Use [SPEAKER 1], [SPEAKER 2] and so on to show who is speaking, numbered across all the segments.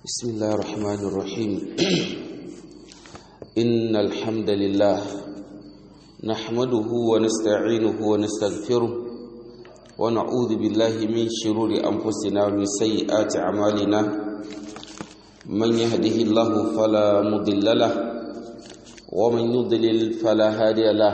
[SPEAKER 1] بسم الله الرحمن الرحيم إن الحمد لله نحمده ونستعينه ونستغفره ونعوذ بالله من شرور أنفسنا ومن سيئات أعمالنا من يهده الله فلا مضل له ومن يضلل فلا هادي له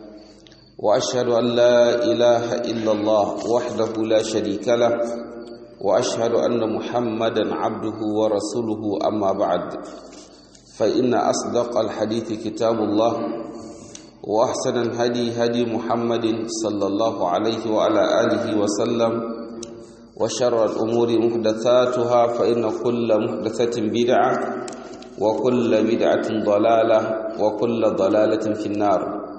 [SPEAKER 1] وأشهد أن لا إله إلا الله وحده لا شريك له واشهد ان محمدا عبده ورسوله اما بعد فان اصدق الحديث كتاب الله واحسن الهدي هدي محمد صلى الله عليه وعلى اله وسلم وشر الامور محدثاتها فان كل محدثه بدعه وكل بدعه ضلاله وكل ضلاله في النار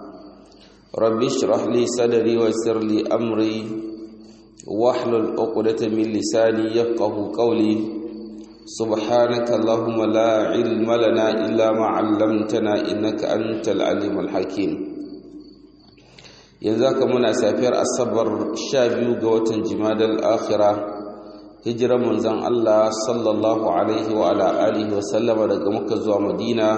[SPEAKER 1] ربي اشرح لي صدري ويسر لي امري واحلل عقدة من لساني يفقه قولي سبحانك اللهم لا علم لنا إلا ما علمتنا إنك أنت العليم الحكيم yanzu haka muna safiyar asabar sha biyu ga watan jimadal akhira hijirar manzon Allah sallallahu alaihi wa ala alihi wa sallama daga Makka zuwa Madina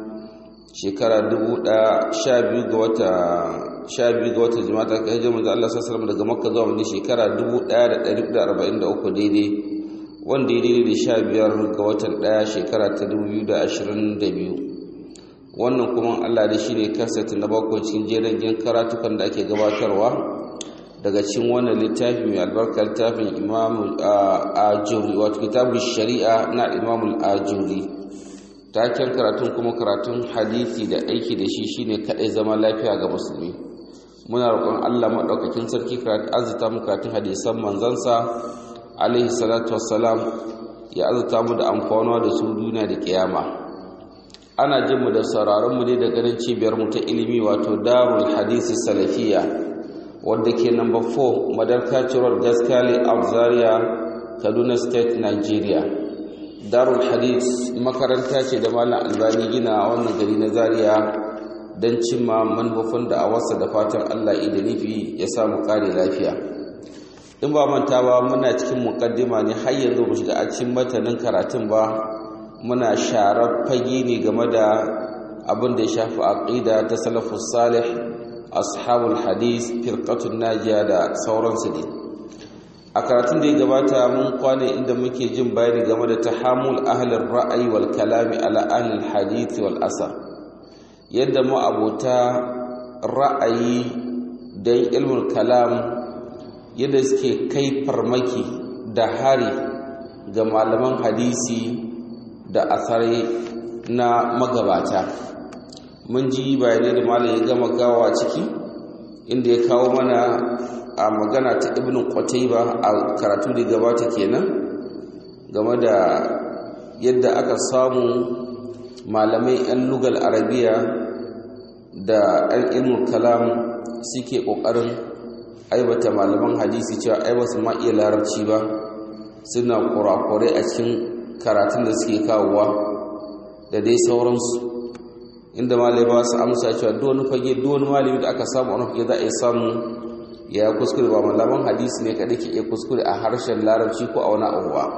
[SPEAKER 1] shekara dubu ɗaya sha biyu ga wata sha biyu ga watan jima'a ta hijirar manzon Allah sallallahu alaihi daga Makka zuwa Madina shekara dubu ɗaya da ɗari da arba'in da uku daidai wanda ya daidai da sha biyar ga watan ɗaya shekara ta dubu biyu da ashirin da biyu wannan kuma Allah da shi ne kasata na bakwai cikin jerin karatukan da ake gabatarwa daga cikin wannan littafi mai albarkar littafin imamu ajuri wato kitabun shari'a na imamu ajuri taken karatun kuma karatun hadisi da aiki da shi shine kadai zama lafiya ga musulmi muna roƙon Allah maɗaukakin sarki azuta mu karatun hadisan manzansa alaihi salatu wassalam ya azuta mu da amfanuwa da su duniya da kiyama ana jin mu da sauraron mu ne da ganin cibiyar mu ta ilimi wato darul hadisi salafiya wadda ke number 4 madarka road gaskali zaria kaduna state nigeria darul hadis makaranta ce da malam albani gina wannan gari na zaria don cimma manufofin da a wasa da fatan allah da nufi ya samu kare lafiya in ba manta ba muna cikin mukaddima ne har yanzu mu shiga a cikin matanin karatun ba muna sharar fage ne game da abin da ya shafi aqida ta salafus salih ashabul hadis firqatun najiya da sauransu ne a karatun da ya gabata mun kwane inda muke jin bayani game da tahammul ahlin ra'ayi wal kalami ala ahlil hadith wal asar yadda mu abota ra'ayi da ilmul kalam yadda suke kai farmaki da hari ga malaman hadisi da asare na magabata mun ji bayanai da malam ya gama gawa ciki inda ya kawo mana a magana ta ibn qutayba a karatu da gabata kenan game da yadda aka samu malamai 'yan lugal arabiya da 'yan ilmul kalam suke ƙoƙarin aibata malaman hadisi cewa ai ba su ma iya larabci ba suna kurakurai a cikin karatun da suke kawowa da dai sauransu inda malai ba su amsa cewa duk wani fage duk wani malami da aka samu wani fage za a yi samu ya kuskure ba malaman hadisi ne kadai ke iya kuskure a harshen larabci ko a wani abu ba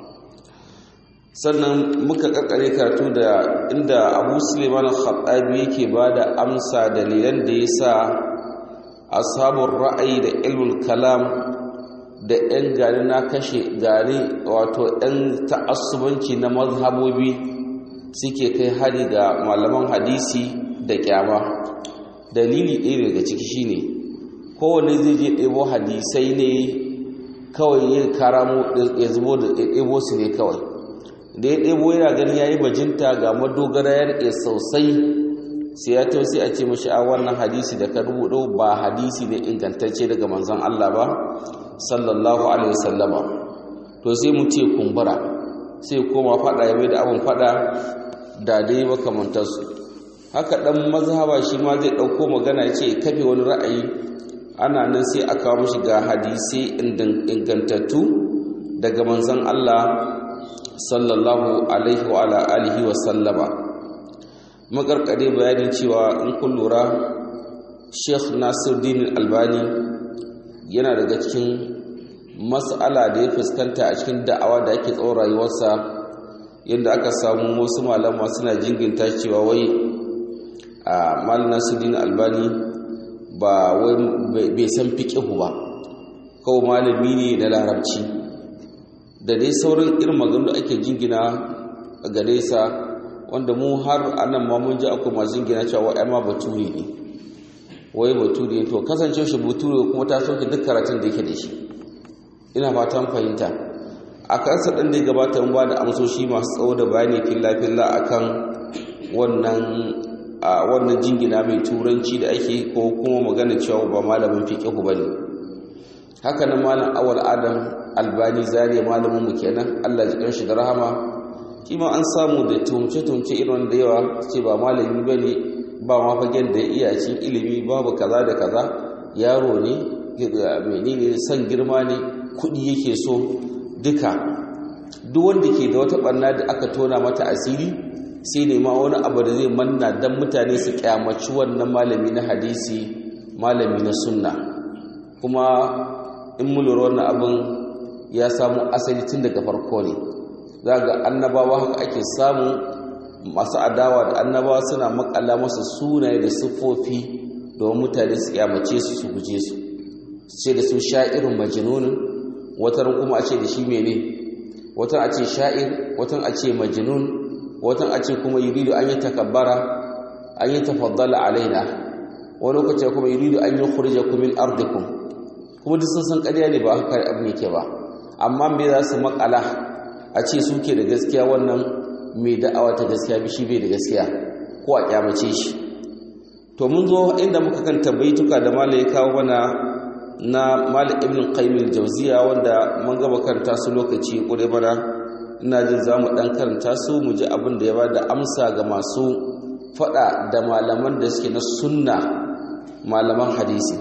[SPEAKER 1] sannan muka kakare karatu da inda abu suleiman khattabi yake ba da amsa dalilan da ya sa ashabun ra'ayi da ilmul kalam da 'yan gari na kashe gari wato 'yan ta'assubanci na mazhabobi suke kai hari ga malaman hadisi da kyama dalili ɗaya daga ciki shine kowane zai je ɗebo hadisai ne kawai yin karamo ya zubo da ɗebo su ne kawai da ya ɗebo yana gani ya yi bajinta ga madogara ya riƙe sosai sai ya tausi a ce mashi a wannan hadisi da ka rubuɗo ba hadisi ne ingantacce daga manzon Allah ba sallallahu alaihi wasallama to sai mu ce kumbura sai koma fada ya mai da abin fada da dai makamantarsu haka dan mazhaba shi ma zai dauko magana ya ce kafe wani ra'ayi ana nan sai a kawo mashi ga hadisi ingantattu daga manzon Allah sallallahu alaihi wa ala alihi wa sallama makarkade bayanin cewa in kun lura Sheikh Nasiruddin Albani yana daga cikin mas'ala da ya fuskanta a cikin da'awa da ake tsawon rayuwarsa yadda aka samu wasu malama suna jinginta cewa wai a mal nasiruddin albani ba wai bai san fiqihu ba kawai malami ne da larabci da dai sauran irin maganganu ake jingina a gare sa wanda mu har anan ma mun ji akwai masu jingina cewa wai ma bature ne wai bature to kasance shi bature kuma ta soke duk karatun da yake da shi ina fatan fahimta a kansa ɗin da ya gabata ba da amsoshi masu tsawo da bayani filla-filla a kan wannan jingina mai turanci da ake ko kuma magana cewa ba malamin fiƙihu ba ne haka nan malam awal adam albani zariya malamin mu kenan allah ji shi da rahama kima an samu da tumce-tumce irin da yawa ce ba malami ba ne ba ma fagen da ya iya cin ilimi babu kaza da kaza yaro ne menene son girma ne kuɗi yake so duka duk wanda ke da wata ɓanna da aka tona mata asiri sai ne ma wani abu da zai manna don mutane su kyamaci wannan malami na hadisi malami na sunna kuma in mu lura wannan abin ya samu asali tun daga farko ne za ga annabawa haka ake samu masu adawa da annabawa suna makalla masa sunaye da siffofi domin mutane su kyamace su su guje su ce da su sha'irin majinunin watan kuma a ce da shi mene watan a ce sha'ir watan a ce majinun watan a ce kuma yuridu an yi takabbara an yi tafaddala alaina wani lokaci kuma yuridu an yi khurja kumin ardikum kuma duk sun san ƙarya ne ba haka abin yake ba amma me za su makala a ce suke da gaskiya wannan mai da'awa ta gaskiya bishi bai da gaskiya ko a kyamace shi to mun zo inda muka kan tabbaituka da malai ya kawo mana na malik ibn qayyim al-jawziya wanda mun gaba karanta su lokaci kure bana ina jin zamu dan karanta su mu ji abin da ya bada amsa ga masu fada da malaman da suke na sunna malaman hadisi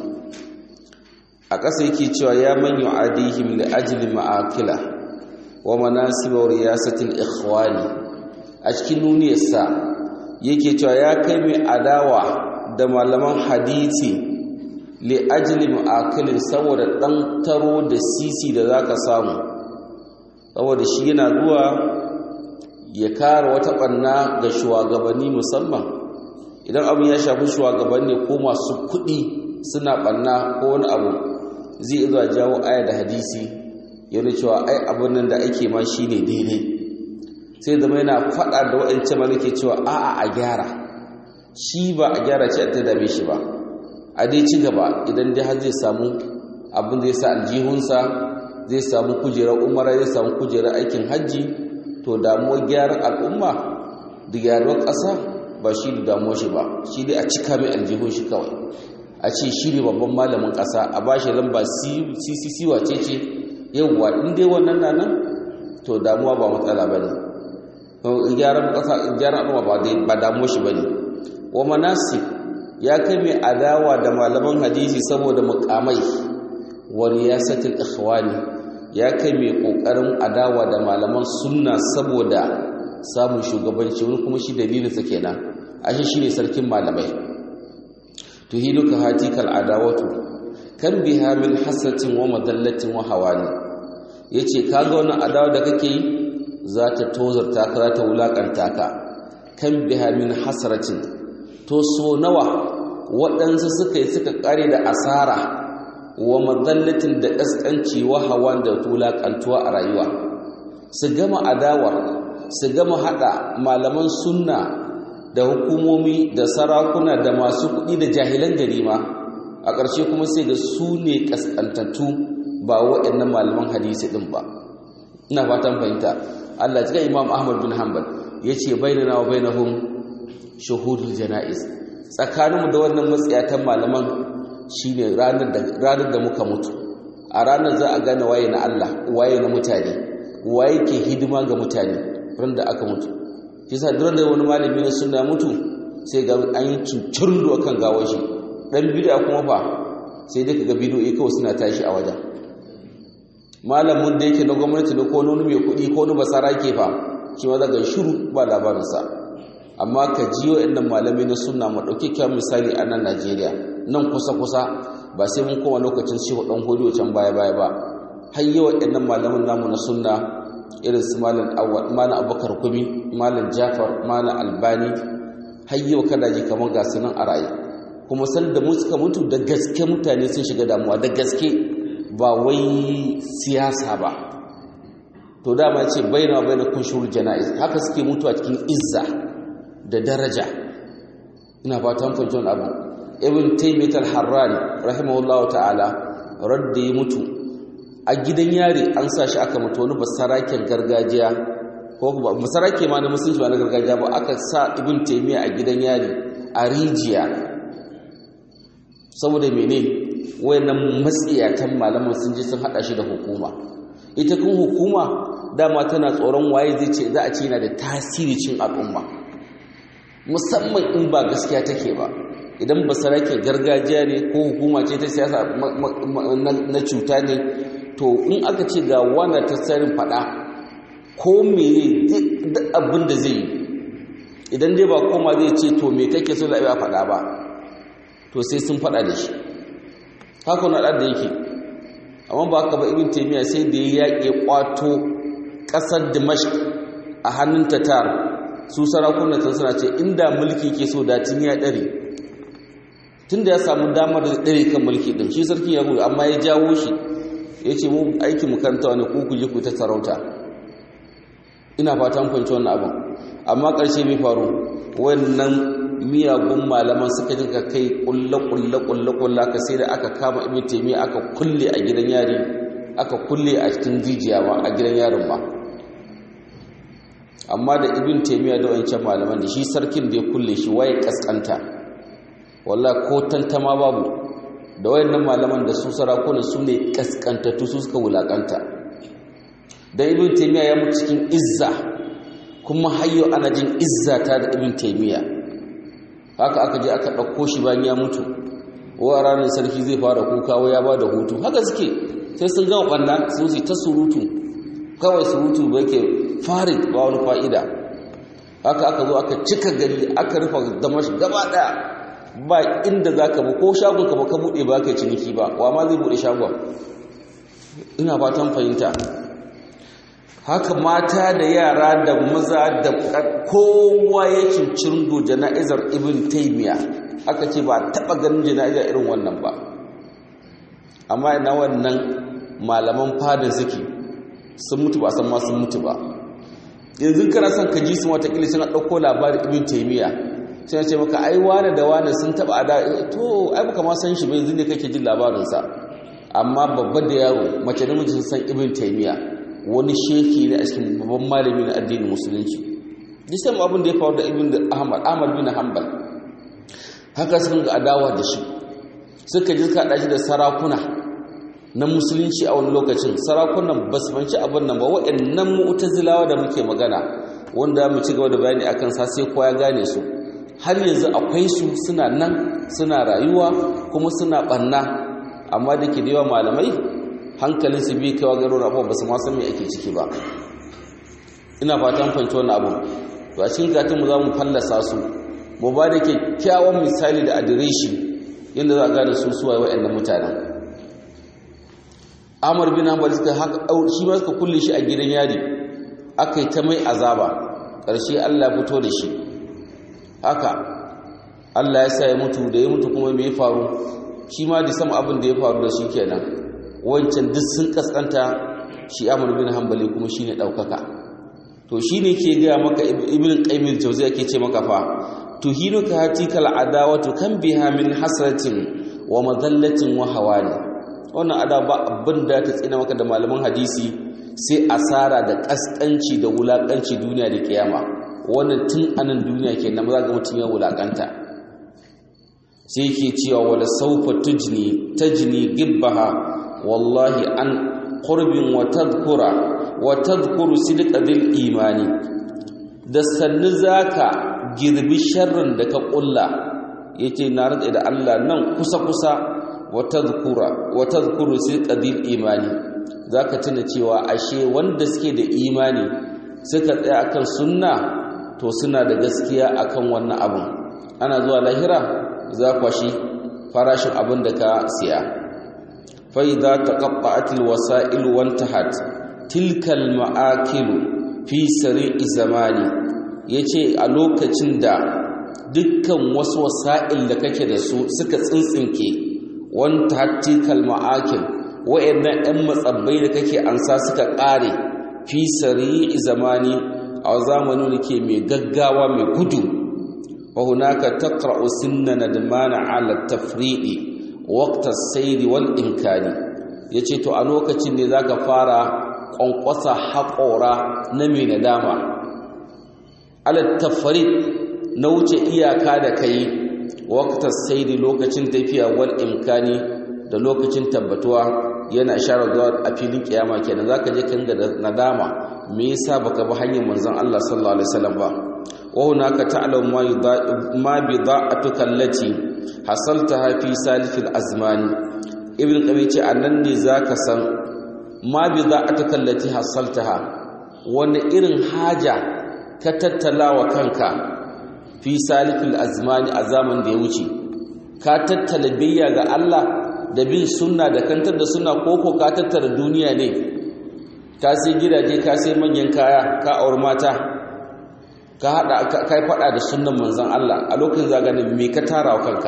[SPEAKER 1] a ƙasa yake cewa ya man yu'adihim li ajli ma'akila wa manasib wa riyasatil ikhwani a cikin nuniyarsa yake cewa ya kai mai adawa da malaman hadisi li ajli mu'akilin saboda dan taro da sisi da zaka samu saboda shi yana zuwa ya kare wata banna ga shugabanni musamman idan abin ya shafi shugabanni ko masu kuɗi suna banna ko wani abu zai zuwa jawo aya da hadisi yana cewa ai abin nan da ake ma shine daidai sai zama yana faɗa da waɗancan malake cewa a'a a gyara shi ba a gyara ce ta dame shi ba a dai ci gaba idan dai har zai samu abin da ya sa aljihunsa zai samu kujerar umara zai samu kujerar aikin hajji to damuwar gyaran al'umma da gyaruwar ƙasa ba shi da damuwar shi ba shi dai a cika mai aljihun shi kawai a ce shi ne babban malamin ƙasa a ba shi lamba ccc wace ce yawwa in dai wannan na nan to damuwa ba matsala ba ne gyaran ƙasa gyaran al'umma ba damuwar shi ba ne wa manasik ya kai mai adawa da malaman hadisi saboda mukamai wa riyasatul ikhwani ya kai mai kokarin adawa da malaman sunna saboda samun shugabanci wani kuma shi dalilin sa kenan ashe shine sarkin malamai tuhiluka hatikal adawatu kan biha min hasatin wa madallatin wa hawani yace kaga wannan adawa da kake yi za ta tozarta ka za ta wulakanta ka kan biha min hasratin to so nawa waɗansu suka yi suka ƙare da asara wa mazallatin da ƙasƙanci wa hawan da tulaƙantuwa a rayuwa su gama adawar su gama haɗa malaman sunna da hukumomi da sarakuna da masu kuɗi da jahilan gari ma a ƙarshe kuma sai ga su ne ƙasƙantattu ba waɗannan malaman hadisi ɗin ba ina fatan fahimta Allah cikin Imam Ahmad bin Hanbal yace bainana wa bainahum shuhudul janaiz tsakaninmu da wannan matsayatan malaman shine ranar da ranar da muka mutu a ranar za a gane waye na Allah waye na mutane waye ke hidima ga mutane ran da aka mutu shi yasa duk da wani malami na sunna mutu sai ga an yi cincirin akan gawar shi dan bid'a kuma fa sai dai kaga bid'o'i kawai suna tashi a wajen malamin da yake na gwamnati ne ko wani mai kuɗi ko wani basara ke fa shi ma daga shiru ba labarinsa amma ka ji waɗannan malamai na sunna mu ɗauki kyan misali a nan najeriya nan kusa-kusa ba sai mun koma lokacin shi ɗan hudu can baya-baya ba har yi waɗannan malaman namu na sunna irin su malam abubakar kumi malam jafar malam albani har yau kada ji kamar ga sunan a raye kuma san da suka mutu da gaske mutane sun shiga damuwa da gaske ba wai siyasa ba to dama ce baina baina kunshur janaiz haka suke mutuwa cikin izza da daraja ina fatan fahimtar abu ibn taymiyyah al-harrani rahimahullahu ta'ala radda ya mutu a gidan yari an sa shi aka mutu wani basaraken gargajiya ko ba basarake ma na musulunci ba na gargajiya ba aka sa ibn taymiyyah a gidan yari a rijiya saboda mene wayannan matsiyatan malaman sun je sun hada shi da hukuma ita kun hukuma dama tana tsoron waye zai ce za a ce yana da tasiri cin al'umma musamman in ba gaskiya take ba idan ba sarake gargajiya ne ko hukuma ce ta siyasa na cuta ne to in aka ce ga wani tasirin fada ko me duk abin da zai yi idan dai ba koma zai ce to me kake so da a fada ba to sai sun fada da shi haka na da yake amma ba haka ba ibn taymiya sai da ya yaƙe kwato ƙasar dimashq a hannun tatar su sarakunan tun suna ce inda mulki ke so da tun ya ɗare tun da ya samu damar da ɗare kan mulki ɗin shi sarki ya gudu amma ya jawo shi ya ce mu aiki mu kanta wani ku ku je ku ta sarauta ina fatan kwanci wannan abin amma ƙarshe mai faru wannan miyagun malaman suka jinka kai kulle kulle kulle kulle ka sai da aka kama ibn taymiya aka kulle a gidan yari aka kulle a cikin rijiya ba a gidan yarin ba amma da ibn taymiya da wancan malaman da shi sarkin da ya kulle shi waye kaskanta wallahi ko tantama babu da wayannan malaman da su sarakuna su ne kaskantattu su suka wulakanta dan ibn taymiya ya mutu cikin izza kuma hayyo ana jin izza ta da ibn taymiya haka aka je aka ɗauko shi bayan ya mutu wa ranar sarki zai fara kuka wa ya ba da hutu haka suke sai sun gama ɓanna sun su ta surutu kawai surutu ba yake farid ba wani fa'ida haka aka zo aka cika gari aka rufa damash gaba ɗaya ba inda za ka bu ko shagon ka ba ka buɗe ba ka ciniki ba wa ma zai buɗe shagon ina fatan fahimta haka mata da yara da maza da kowa ya cincin do jana'izar ibn taymiya aka ce ba taba ganin jana'izar irin wannan ba amma ina wannan malaman fadin suke sun mutu ba san ma sun mutu ba yanzu kana son ka ji su watakila suna ɗauko labarin ibn taymiya sai ce maka ai wane da wane sun taba ada to ai baka ma san shi ba yanzu ne kake jin labarinsa amma babba da yaro mace namiji sun san ibn taymiya wani sheki ne a cikin babban malami na addinin musulunci nisan abin da ya faru da ibn da ahmad ahmad bin hanbal haka sun ga adawa da shi suka ji suka shi da sarakuna na musulunci a wani lokacin sarakunan ba su fanci abin nan ba waɗannan mu'tazilawa da muke magana wanda mu ci gaba da bayani akan sa sai kowa ya gane su har yanzu akwai su suna nan suna rayuwa kuma suna ɓanna amma da ke da yawa malamai hankalinsu bi kaiwa garo na ba su ma san me ake ciki ba ina fatan fanci wannan abu to a cikin katin mu za mu fallasa su mu ba da kyakkyawan misali da adireshi yadda za a gane su suwaye waɗannan mutanen amur bin hanbal suka haka shi ma suka kulle shi a gidan yari aka yi ta mai azaba ƙarshe allah fito da shi haka allah ya sa ya mutu da ya mutu kuma mai faru shi ma da sama abin da ya faru da shi kenan wancan duk sun kaskanta shi amur bin hanbali kuma shi ne ɗaukaka to shi ne ke gaya maka ibn qaimil jauziya ke ce maka fa tuhinuka hatikal adawatu kan biha min hasratin wa madallatin wa hawani wannan ada ba abin da ta tsina maka da malaman hadisi sai asara da kaskanci da wulakanci duniya da kiyama wannan tun anan duniya kenan za ga mutum ya wulakanta sai ke cewa wala sawfa tujni tajni gibbaha wallahi an qurbin wa tadhkura wa tadhkuru sidqa bil imani da sannu zaka girbi sharrin da ka kulla yace na rantsa da Allah nan kusa kusa wa tadhkura wa tadhkuru sidqa bil imani zaka tuna cewa ashe wanda suke da imani suka tsaya akan sunna to suna da gaskiya akan wannan abun ana zuwa lahira za kwashi farashin abin da ka siya فإذا تقطعت الوسائل وانتهت tilkal ma'akilu fi sari'i zamani yace a lokacin da dukkan wasu wasa'il da kake da su suka tsintsinke wanta tilkal ma'akil wa'annan ɗan matsabbai da kake ansa suka ƙare fi sari'i zamani a zamanin da ke mai gaggawa mai gudu wa hunaka taqra'u sinna nadmana 'ala tafriqi waqta as-sayr wal imkani yace to a lokacin ne zaka fara kwankwasa haƙora na mai nadama 'ala tafriq na wuce iyaka da kai waqta as-sayr lokacin tafiya wal imkani da lokacin tabbatuwa yana share zuwa a filin kiyama kenan zaka je kan da nadama me yasa baka bi hanyar manzon Allah sallallahu alaihi wasallam ba wa hunaka ta'lamu ma ma bida'atuka allati hasaltaha fi salifil azmani ibn qayyim ce annan ne zaka san ma bida'atuka allati hasaltaha wani irin haja ka tattalawa kanka fi salifil azmani a zaman da ya wuce ka tattala biyya ga Allah da bin sunna da kantar da sunna koko ka tattara duniya ne ka sai gidaje ka sai manyan kaya ka aure mata ka hada kai fada da sunnan manzon Allah a lokacin zaganin me ka tara wa kanka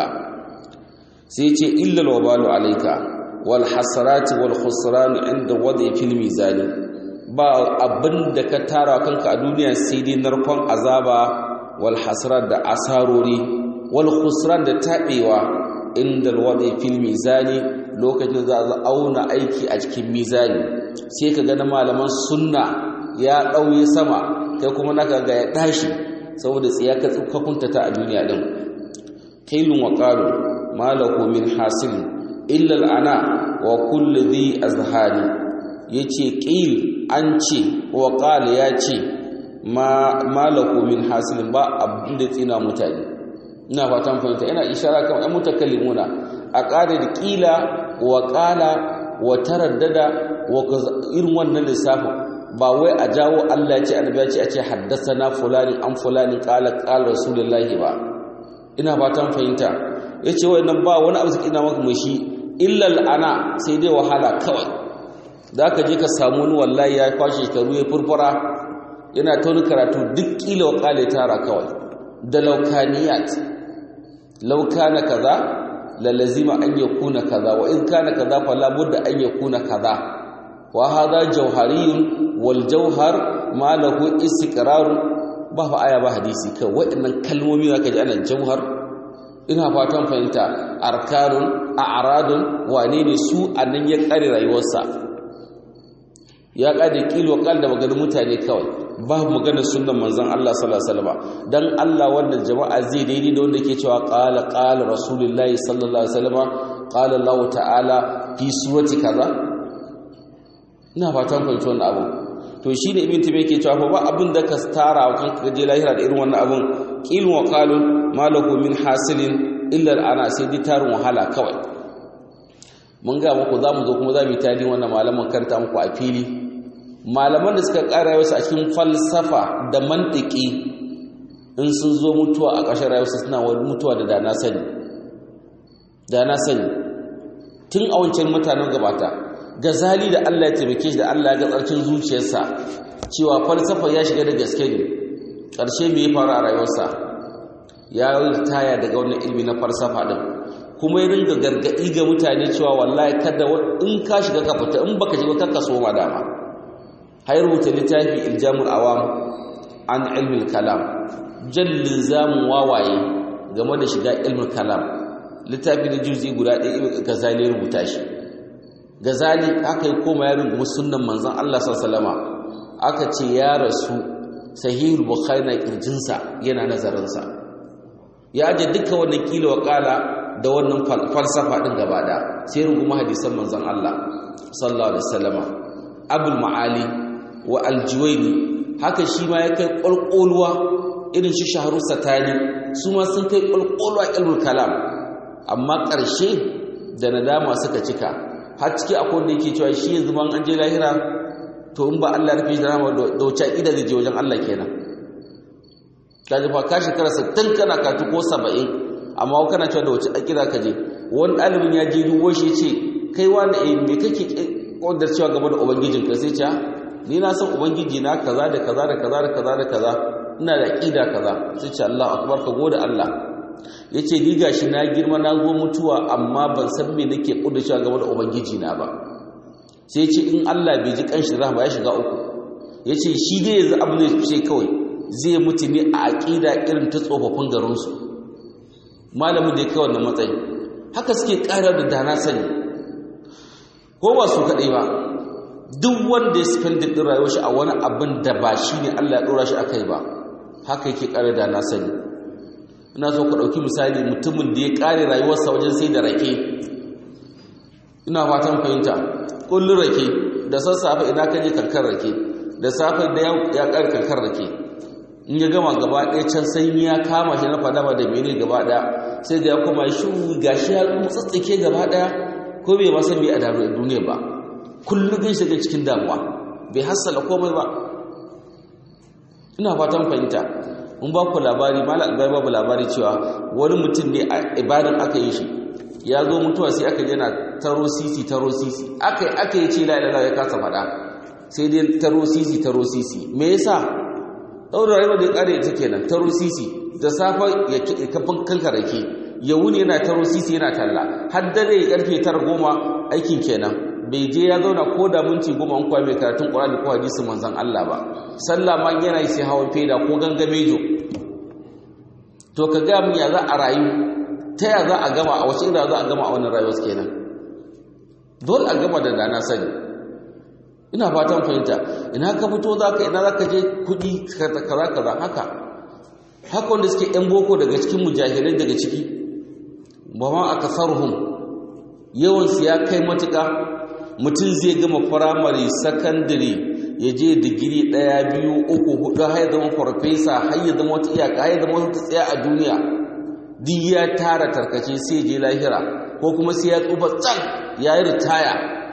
[SPEAKER 1] sai ce illal wabalu alayka wal hasarati wal khusran inda wadi fil mizani ba abinda ka tara wa kanka a duniya sai dai narkon azaba wal hasarat da asarori wal khusran da tabewa inda alwadi fil mizani lokacin za a auna aiki a cikin mizani sai ka gani malaman sunna ya ɗauye sama kai kuma naka ga ya tashi saboda tsiya ka tsukakunta ta a duniya din kailun wa qalu malaku min hasil illa al'ana wa kullu dhi azhari yace qil an ce wa qala ya ce ma malaku min hasil ba abin da tsina mutane ina fatan fahimta ina ishara kan ɗan mutakallimuna a ƙara da ƙila wa ƙala wa taraddada wa irin wannan lissafin ba wai a jawo Allah ce annabi ya ce a ce haddasana fulani an fulani ƙala ƙala rasulullahi ba ina fatan fahimta yace wannan ba wani abu suke ina maka mushi illa ana sai dai wahala kawai zaka je ka samu wani wallahi ya kwashe shekaru ya furfura yana tauni karatu duk ƙila wa ƙala ya tara kawai da laukaniyat لو كان كذا للزم أن يكون كذا وإن كان كذا فلا بد أن يكون كذا وهذا جوهري والجوهر ما له استقرار ba fa aya ba hadisi kai waɗannan kalmomi zaka ji ana jauhar ina fatan fahimta arkanun a'radun wane ne su annan ya kare rayuwarsa ya kare kilo kal da maganar mutane kawai ba magana sunnan manzon Allah sallallahu alaihi wasallam dan Allah wannan jama'a zai daidai da wanda yake cewa qala qala rasulullahi sallallahu alaihi wasallam qala Allah ta'ala fi surati kaza ina fatan fahimci wannan abu to shi ne ibn tabi yake cewa ba abin da ka tara wa kanka je lahira da irin wannan abun qilun wa qalun malaku min hasilin illa ana sai di tarin wahala kawai mun ga muku zamu zo kuma zamu yi tarihin wannan malaman karanta muku a fili malaman da suka ƙara yawarsu a cikin falsafa da mantiki in sun zo mutuwa a ƙarshen rayuwarsu suna mutuwa da dana sani dana sani tun a wancan mutanen gabata gazali da Allah ya taimake shi da Allah ya ga tsarkin zuciyarsa cewa falsafa ya shiga da gaske ne ƙarshe me ya faru a rayuwarsa ya ritaya daga wannan ilmi na falsafa din kuma ya ringa gargaɗi ga mutane cewa wallahi kada in ka shiga ka fita in baka shiga ka kaso ma dama har rubuta littafi iljamul awam an ilmul kalam jallin zamun wawaye game da shiga ilmul kalam littafi da juzi guda ɗaya ibn gazali ya rubuta shi gazali aka yi koma ya rungumi sunnan manzon Allah sallallahu aka ce ya rasu sahihul bukhari na kirjinsa yana nazarinsa ya aje duka wannan kila wa kala da wannan falsafa din gaba da sai rungumi hadisan manzon Allah sallallahu alaihi wasallama abul maali wa aljuwaini haka shi ma ya kai ƙwalƙoluwa irin shi shaharu satani su ma sun kai ƙwalƙoluwa ilmul kalam amma ƙarshe da nadama suka cika har ciki akwai wanda yake cewa shi yanzu man an je lahira to in ba Allah rufe da rama da wuce aƙida zai je wajen Allah kenan ka ji fa ka shekara sittin kana katu ko saba'in amma kana cewa da wuce aƙida ka je wani ɗalibin ya je dubo shi ce kai wani me kake ƙudar cewa game da ubangijinka sai ce ni na san ubangiji na kaza da kaza da kaza da kaza da kaza ina da aqida kaza sai ce Allah akbar ka gode Allah yace ni gashi na girma na zo mutuwa amma ban san me nake kudurci game da ubangiji na ba sai ce in Allah bai ji kanshi da rahama ya shiga uku yace shi dai yanzu abin da ce kawai zai mutu ne a aqida irin ta tsofaffin garin su malamin da ya kai wannan matsayi haka suke ƙara da dana sani ko ba su kaɗai ba duk wanda ya spendin ɗin rayuwar shi a wani abin da ba shi ne Allah ya ɗora shi a kai ba haka yake ƙara da na sani ina so ku ɗauki misali mutumin da ya ƙare rayuwarsa wajen sai da rake ina fatan fahimta kullun rake da sassafe ina ka je karkar rake da safe da ya ƙare karkar rake in ya gama gaba ɗaya can sanyi ya kama shi na fadama da mene gaba ɗaya sai da ya koma shi gashi ya tsatsake gaba ɗaya ko bai ma san bai a duniya ba kullum zai shiga cikin damuwa bai hassala komai ba ina fatan fahimta mun ba ku labari malam albai babu labari cewa wani mutum ne a ibadan aka yi shi ya zo mutuwa sai aka jana taro sisi taro sisi aka yi aka yi ce la ilaha ya kasa faɗa sai dai taro sisi taro sisi me yasa ɗaurin rayuwar da ya ƙare ita kenan taro sisi da safa ya kafin kanka rake ya wuni yana taro sisi yana talla har dare ya karfe tara goma aikin kenan bai je ya zauna ko da minti goma an kwa mai karatun ƙwararri ko hadisin manzan Allah ba sallah ma yana yi sai hawan feda ko gangamejo to ka ga mun ya za a rayu ta ya za a gama a wace ira za a gama a wannan rayuwar kenan dole a gama da dana sani ina fatan fahimta ina ka fito za ka ina za ka je kuɗi kaza kaza haka haka wanda suke yan boko daga cikin mujahilai daga ciki ba ma aka sarhum yawansu ya kai matuƙa mutum zai gama firamare sakandare ya je digiri ɗaya biyu uku hudu har ya zama farfesa har ya zama wata iyaka har ya zama wata tsaya a duniya duk ya tara tarkace sai je lahira ko kuma sai ya tsufa tsan ya yi ritaya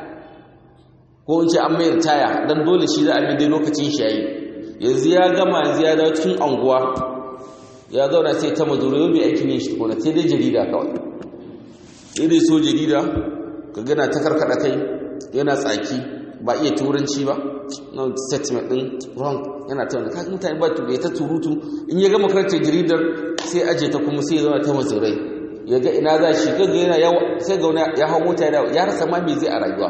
[SPEAKER 1] ko in ce an mai ritaya don dole shi za a bi dai lokacin shi yayi yanzu ya gama yanzu ya dawo cikin anguwa ya zauna sai ta mazuru yau mai aikin yin shi tukuna sai dai jarida kawai irin so jarida ka gana ta karkada kai yana tsaki ba iya turanci ba na statement din wrong yana ta wani kakin mutane ba turai ta turutu in ya gama karantar jaridar sai aje ta kuma sai ya zama ta mazurai ya ga ina za shi ga yana yawa sai ga wani ya hau mota ya rasa ma me zai a rayuwa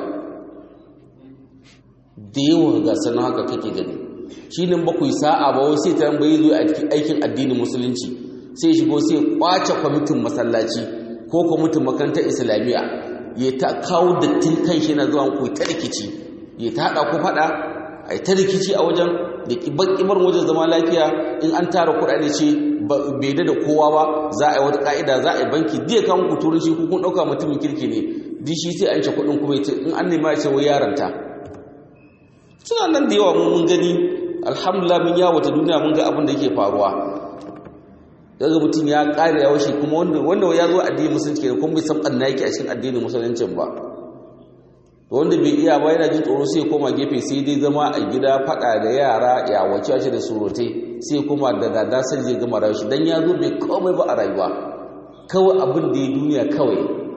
[SPEAKER 1] da yawa ga sanar haka kake gani shi nan bakwai sa'a ba wai sai ta bai zo aikin addinin musulunci sai shigo sai kwace kwamitin masallaci ko kwamitin makarantar islamiyya ya ta kawo dattin kan shi na zuwa ku ta rikici ya ta haɗa ku faɗa a ta rikici a wajen da ƙibar wajen zama lafiya in an tara kuɗaɗe ce bai da da kowa ba za a yi wata ƙa'ida za a yi banki zai kawo ku turanci ko kun ɗauka mutumin kirki ne di shi sai an ce kuɗin kuma in an nema ya ce wai yaranta suna nan da yawa mun gani alhamdulillah mun yawo ta duniya mun ga abin da yake faruwa daga mutum ya ƙare ya washe kuma wanda wanda ya zo addinin musulunci ne kuma bai san ɓanna yake a cikin addinin musuluncin ba wanda bai iya ba yana jin tsoro sai koma gefe sai dai zama a gida faɗa da yara ya wace shi da surutai sai koma da dada sai zai gama rayuwa shi dan ya zo bai komai ba a rayuwa kawai abin da ya duniya kawai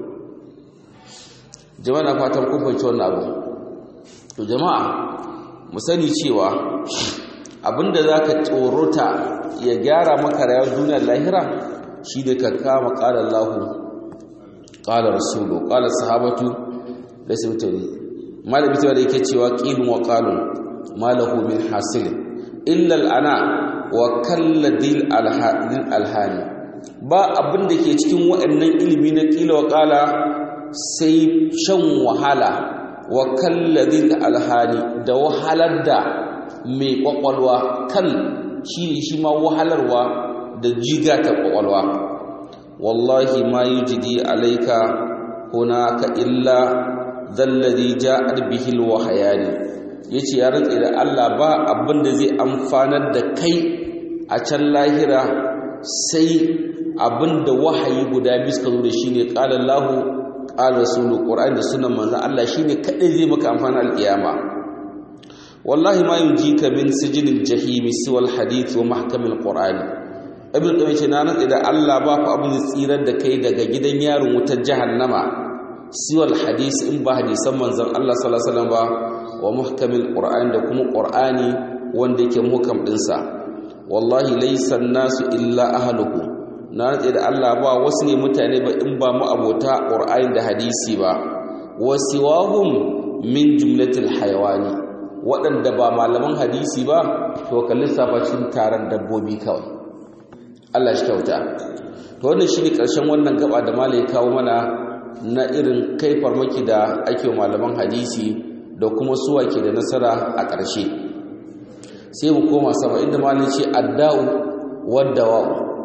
[SPEAKER 1] jama'a na fatan kun fahimci wannan abu to jama'a mu sani cewa abinda za ka tsorota ya gyara maka rayuwar duniyar lahira shi ne ka kama ƙalar lahu ƙalar rasulu ƙalar sahabatu da simtari malami ta da yake cewa ƙilin wa ƙalun malahu min hasilin illal ana wa kalladil alhani ba abin da ke cikin waɗannan ilimi na ƙila wa ƙala sai shan wahala wa kalladil alhani da wahalar da mai kwakwalwa kan shi ne shi ma wahalarwa da jiga ta kwakwalwa wallahi ma yujidi alaika hunaka illa zalladhi ja'at bihi alwahayani yace ya rantsa da Allah ba abin da zai amfanar da kai a can lahira sai abin da wahayi guda biyu suka zo da shi ne qala Allahu qala rasulu qur'ani da sunan manzon Allah shine kadai zai maka amfani alkiyama wallahi ma yujika min sijnil jahimi siwal hadith wa mahkamil qur'ani ibn qayyim ce na nan da Allah ba fa abin tsirar da kai daga gidan yaron wutar jahannama siwal hadith in ba hadisan manzon Allah sallallahu alaihi wasallam ba wa muhkamil qur'ani da kuma qur'ani wanda yake muhkam dinsa wallahi laysa nasu illa ahluhu na rantse da Allah ba wasu ne mutane ba in ba mu abota qur'ani da hadisi ba wasiwahum min jumlatil hayawani waɗanda ba malaman hadisi ba to kalli safacin taron dabbobi kawai Allah shi kyauta to wannan shine karshen wannan gaba da malai kawo mana na irin kai farmaki da ake malaman hadisi da kuma suwa ke da nasara a ƙarshe sai mu koma sama inda malai ce adda'u waddawa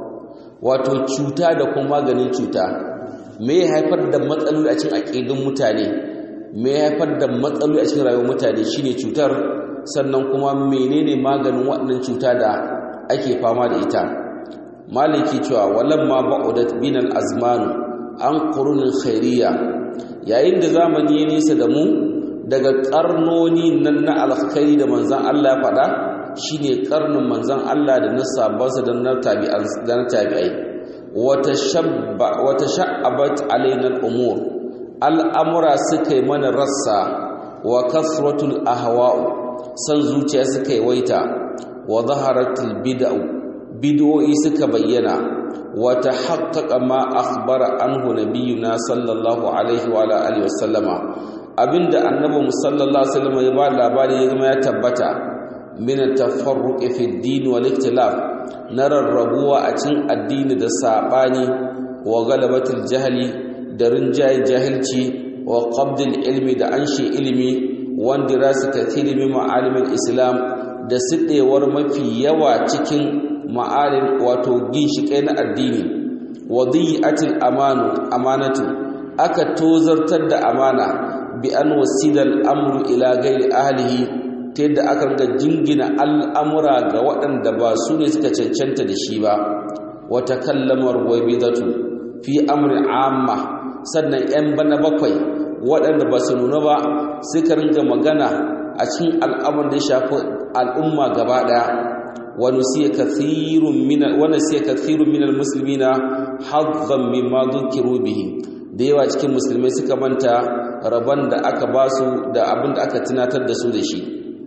[SPEAKER 1] wato cuta da kuma maganin cuta me ya haifar da matsaloli a cikin aƙidun mutane me ya haifar da matsaloli a cikin rayuwar mutane shine cutar sannan kuma menene maganin waɗannan cuta da ake fama da ita maliki cewa walamma ba'udat binal azmanu an qurunin khairiyya yayin da zamani ya nisa da mu daga karnoni nan na alkhairi da manzon Allah ya faɗa shine karnin manzon Allah da na sabansa da na tabi'an da na tabi'ai wata shabba wata sha'abat alaina al-umur al'amura suka yi mana rassa wa kasratul ahwa'u san zuciya suka yi waita wa zaharatul bid'u bid'o'i suka bayyana wa tahaqqaqa ma akhbara anhu nabiyuna sallallahu alaihi wa alihi wasallama abinda annabi sallallahu alaihi wasallam ya ba labari ya zama ya tabbata min at-tafarruq fi ad-din wal ikhtilaf na rarrabuwa a cikin addini da sabani wa galabatul jahli da rinjaye jahilci wa qabdil ilmi da anshi ilimi wanda rasu kathiri min ma'alimin islam da sidewar mafi yawa cikin ma'alim wato ginshiƙai na addini wa dhi'atil amanu amanatu aka tozartar da amana bi an wasidal amru ila ghairi ahlihi ta yadda aka ga jingina al'amura ga waɗanda ba su ne suka cancanta da shi ba wata kallamar waibidatu fi amrin amma sannan 'yan bana bakwai waɗanda ba su nuna ba suka ringa magana a cikin al'amur da ya shafi al'umma gaba ɗaya wani siya kathirun minal musulmi na hazzan mimma zukiru bihi da yawa cikin musulmai suka manta rabon da aka ba su da abin da aka tunatar da su da shi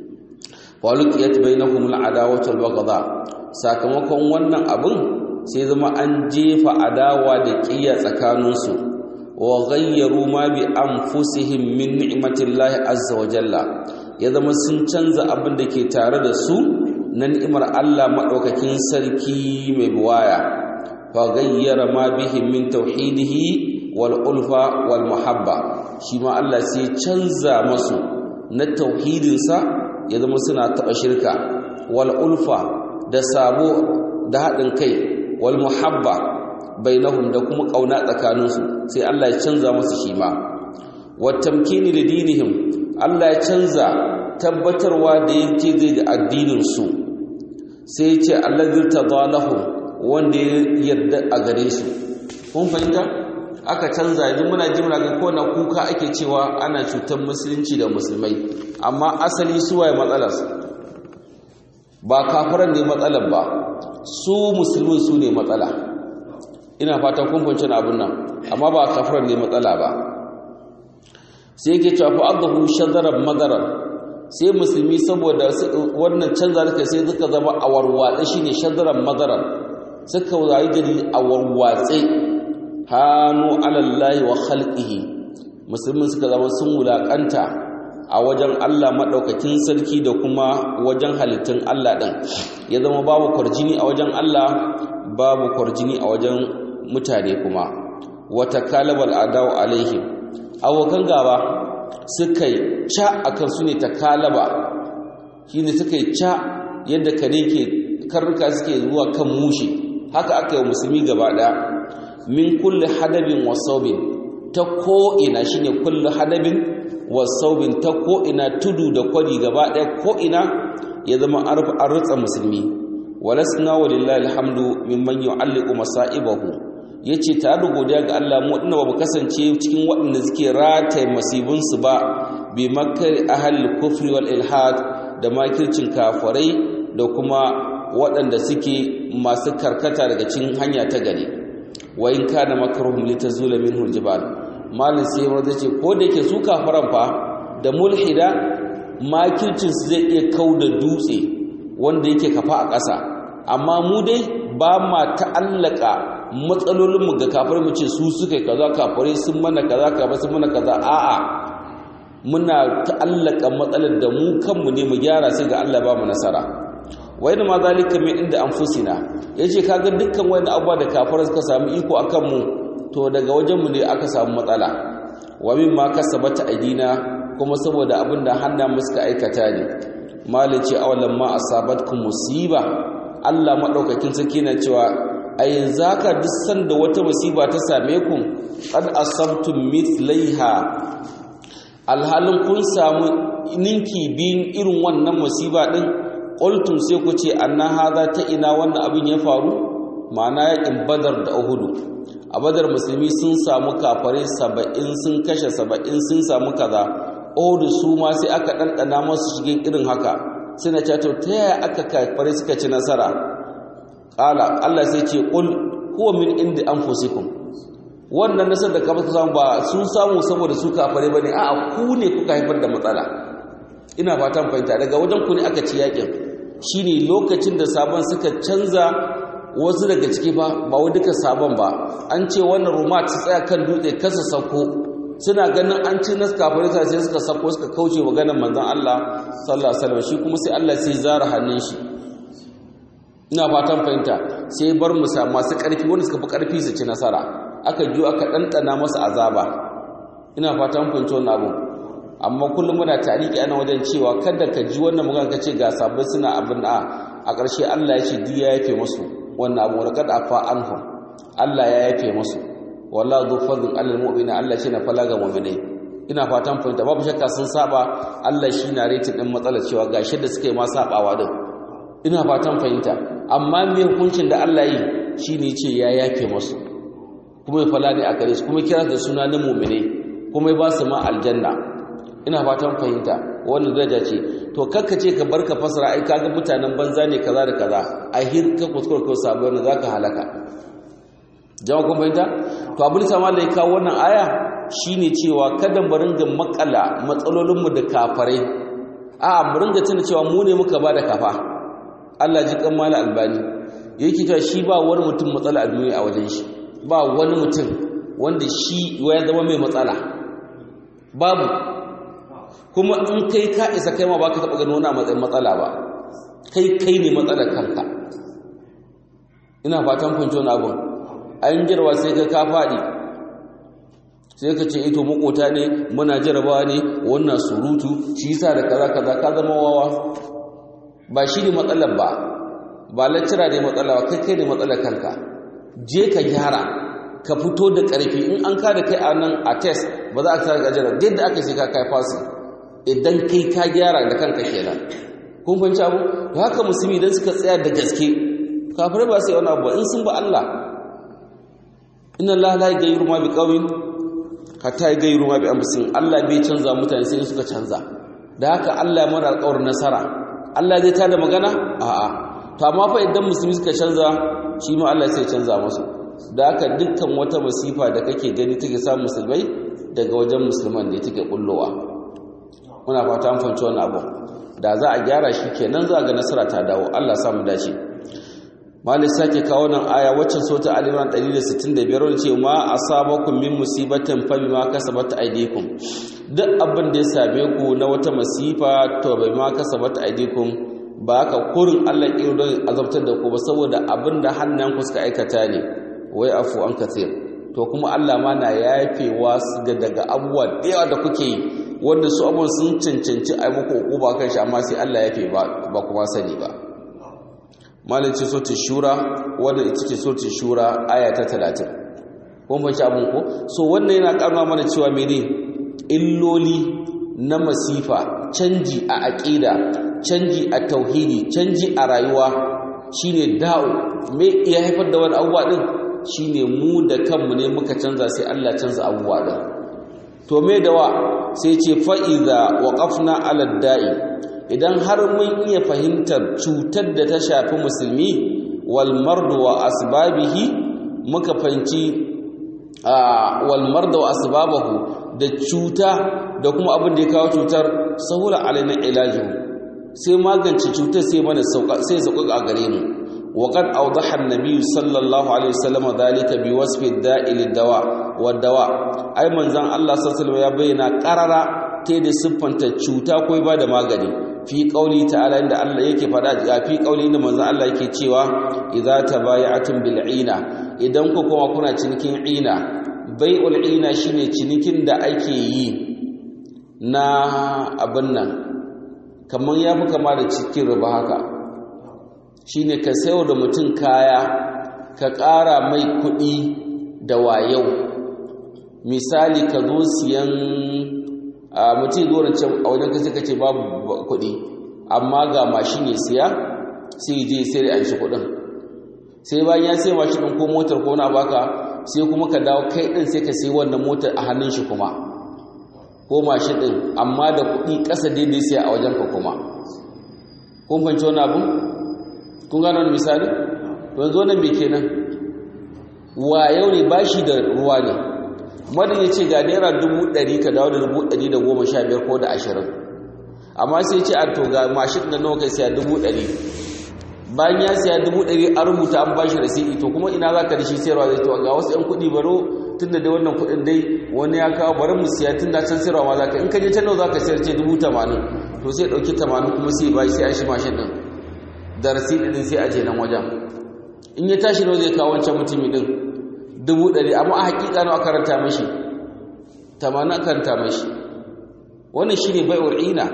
[SPEAKER 1] walukiyat bainahum al'adawatu wal sakamakon wannan abin sai zama an jefa adawa da ƙiyya tsakaninsu wa ghayyaru ma bi anfusihim min ni'matillahi azza wa jalla ya zama sun canza abin da ke tare da su na ni'imar Allah madaukakin sarki mai buwaya fa ghayyara ma bihim min tauhidihi wal ulfa wal muhabba shi ma Allah sai canza masu na tauhidinsa ya zama suna taɓa shirka wal ulfa da sabo da haɗin kai wal muhabba bainahum da kuma ƙauna tsakaninsu sai Allah ya canza masu shi ma wat tamkini da dinihim Allah ya canza tabbatarwa da yake zai da addinin su sai ya ce allazi tadalahum wanda ya yarda a gare su kun fahimta aka canza yanzu muna ji muna ga kowane kuka ake cewa ana cutar musulunci da musulmai amma asali su waye matsalar ba kafiran ne matsalar ba su musulmin su ne matsala ina fatan kun fahimci abin nan amma ba kafiran ne matsala ba sai yake cewa fa'adahu shadaran madaran sai musulmi saboda wannan canza da sai suka zama a warwatse shine shadaran madaran suka rayu gari a warwatse hannu alallahi wa khalqihi musulmin suka zama sun wulakanta a wajen Allah madaukakin sarki da kuma wajen halittun Allah din ya zama babu kwarjini a wajen Allah babu kwarjini a wajen mutane kuma wata kalabal adaw alaihim abokan gaba suka yi ca akan su ne ta kalaba shine suka yi ca yadda kare ke karnuka suke zuwa kan mushe haka aka yi musulmi gaba ɗaya min kulli hadabin wasaubin ta ko'ina shi ne kulli hadabin wasaubin ta ko'ina tudu da kwari gaba ɗaya ko'ina ya zama an rutsa musulmi walasna walillahi alhamdu mimman yu'alliqu masa'ibahu yace tare da godiya ga Allah mu dinna ba mu kasance cikin waɗanda suke rataye masibin su ba bi makkar ahli kufri wal ilhad da makircin kafirai da kuma waɗanda suke masu karkata daga cikin hanya ta gari wa in kana makruhum litazula minhu aljibal malin sai wanda ce ko da yake su kafaran fa da mulhida makircinsu zai iya kau da dutse wanda yake kafa a ƙasa amma mu dai ba ma ta'allaka matsalolinmu ga kafar mu ce su suka kaza kafare sun mana kaza kafa sun mana kaza a'a muna ta'allaka matsalar da mu kanmu ne mu gyara sai ga Allah ba mu nasara wai da ma zalika min inda anfusina yace kaga dukkan wani abuwa da kafar suka samu iko akan mu to daga wajen mu ne aka samu matsala wa mimma kasabata aidina kuma saboda abinda hannan mu suka aikata ne malice awalan ma asabatkum musiba Allah madaukakin sarki na cewa a yanzu haka duk sanda wata musiba ta same ku qad asabtum mithlaiha alhalin kun samu ninki biyun irin wannan musiba din qultum sai ku ce anna hadha ta ina wannan abin ya faru ma'ana yakin badar da uhudu a badar musulmi sun samu kafare 70 sun kashe 70 sun samu kaza uhudu su ma sai aka ɗanɗana masu shigin irin haka suna cato ta yaya aka kafare suka ci nasara ƙala Allah sai ce ƙul huwa min inda an fusikun wannan nasar da kafa samu ba sun samu saboda su kafare ba ne a ku ne kuka haifar da matsala ina fatan fahimta daga wajen ku ne aka ci yakin shine lokacin da sabon suka canza wasu daga ciki ba ba wai duka sabon ba an ce wannan ruma ta tsaya kan dutse kasa sako suna ganin an ci nas kafirai sai suka sako suka kauce wa ganin manzon Allah sallallahu alaihi wasallam shi kuma sai Allah sai zara hannun shi ina fatan fahimta sai bar mu masu karfi wanda suka fi karfi su ci nasara aka jiyo aka dandana masa azaba ina fatan fahimta wannan abu amma kullum muna tariki ana wajen cewa kada ka ji wannan magana kace ga sabbin suna abin a a ƙarshe Allah ya ce duk ya yafe musu wannan abu da kada afa anhum Allah ya yafe musu wallahu dhu fadlin alal mu'mina Allah shi na fala ga mu'minai ina fatan fahimta babu shakka sun saba Allah shi na rating din matsalar cewa gashi da suka yi ma sabawa din ina fatan fahimta amma me hukuncin da Allah yi shine ce ya yafe musu kuma ya fala ne a gare su kuma kira da suna na mu'minai kuma ya ba su ma aljanna ina fatan fahimta wannan daraja ce to kakka ce ka barka fasara ai kaga mutanen banza ne kaza da kaza a hir ka kuskure ko sabo ne zaka halaka jama'a kun fahimta to abin sama da ya kawo wannan aya shine cewa kada mu ringa makala matsalolin mu da kafarai a mu ringa tuna cewa mu ne muka bada kafa Allah ji kan mala albani yake cewa shi ba wani mutum matsala a duniya a wajen shi ba wani mutum wanda shi ya zama mai matsala babu kuma in kai ka isa kai ma baka taba ganin wani matsayin matsala ba kai kai ne matsalar kanka ina fatan fahimci wani abun an jirwa sai ka ka faɗi sai ka ce ito makota ne muna jarabawa ne wannan surutu shi yasa da kaza kaza ka zama wawa ba shi ne matsalar ba ba laccira ne matsala ba kai kai ne matsalar kanka je ka gyara ka fito da ƙarfi in an ka da kai a nan a test ba za a ka gajara yadda aka sai ka kai fasi idan kai ka gyara da kanka kenan kun fahimci abu to haka musulmi idan suka tsaya da gaske kafirai ba sai wani abu in sun ba Allah inna Allah la yughayyiru ma biqawmin hatta yughayyiru ma bi anfusihim Allah bai canza mutane sai suka canza da haka Allah ya mana alƙawarin nasara Allah zai tada magana a'a to amma fa idan musulmi suka canza shi ma Allah sai canza musu da haka dukkan wata masifa da kake gani take samun musulmai daga wajen musulman ne take kullowa muna fata an fahimci wannan abu da za a gyara shi kenan za ga nasara ta dawo Allah samu dace malik sake kawo nan aya waccan sota al-imran 165 wanda ce ma asabakum min musibatin fa bima kasabat aydikum duk abin da ya same ku na wata masifa to bai ma kasabat aydikum ba ka kurin Allah kiro don azabtar da ku ba saboda abin da hannan ku suka aikata ne wai afu an kathir to kuma Allah ma na yafewa su ga daga abubuwa da yawa da kuke yi wanda su abun sun cancanci a muku hukuma kan shi amma sai Allah ya fi ba kuma sani ba malinci sautin shura wanda ita ce sautin shura aya ta talatin kun fahimci abin ko so wannan yana karnuwa mana cewa mene illoli na masifa canji a aƙida canji a tauhidi canji a rayuwa shine da'u me iya haifar da wani abubuwa din shine mu da kanmu ne muka canza sai Allah canza abubuwa din to me da wa sai ce fa'iza waƙafna aladda'i idan har mun iya fahimtar cutar da ta shafi musulmi walmardu wa asbabihi muka fahimci walmardu wa asbabahu da cuta da kuma abin da ya kawo cutar sahula alaina ilaju sai magance cutar sai mana sauka sai sauka a gare mu wa qad awdaha an-nabi sallallahu alaihi wasallam dalika bi wasfi ad-da'i lid-dawa wad-dawa ai manzon Allah sallallahu ya bayyana qarara ta da siffanta cuta ko ba da magani fi qauli ta'ala inda Allah yake fada a fi qauli inda manzon Allah yake cewa idza tabaya'tum bil-ina idan ku kuma kuna cinikin ina bai'ul ina shine cinikin da ake yi na abin nan kamar ya fi kama da cikin riba haka shi ne ka sayo da mutum kaya ka ƙara mai kuɗi da wayau misali ka zo siyan a mutum zo can a wajen ka suka ce babu kuɗi amma ga mashin ya siya sai je sai da an shi kuɗin sai bayan ya sai mashin ɗin ko motar ko na baka sai kuma ka dawo kai ɗin sai ka sai wannan motar a hannun shi kuma ko mashin ɗin amma da kuɗi ƙasa daidai sai a wajenka kuma kun fahimci wani abu kun gano wani misali yanzu wannan mai kenan wa yau ne bashi da ruwa ne madin ya ce ga naira dubu ɗari ka dawo da dubu ɗari da goma sha biyar ko da ashirin amma sai ce a to ga mashin da nawa kai siya dubu ɗari bayan ya siya dubu ɗari an rubuta an bashi rasiti to kuma ina za ka da shi sayarwa zai to ga wasu 'yan kuɗi baro tun da dai wannan kuɗin dai wani ya kawo bari mu siya tun da can sayarwa ma za ka in ka je can nawa za ka sayar ce dubu tamanin to sai ɗauki tamanin kuma sai ba sai a shi mashin ɗin da rasiti ɗin sai a je nan wajen in ya tashi nawa zai kawo wancan mutumi ɗin dubu ɗari amma a haƙiƙa nawa karanta mashi tamanin karanta mashi wannan shi ne bai'ur ina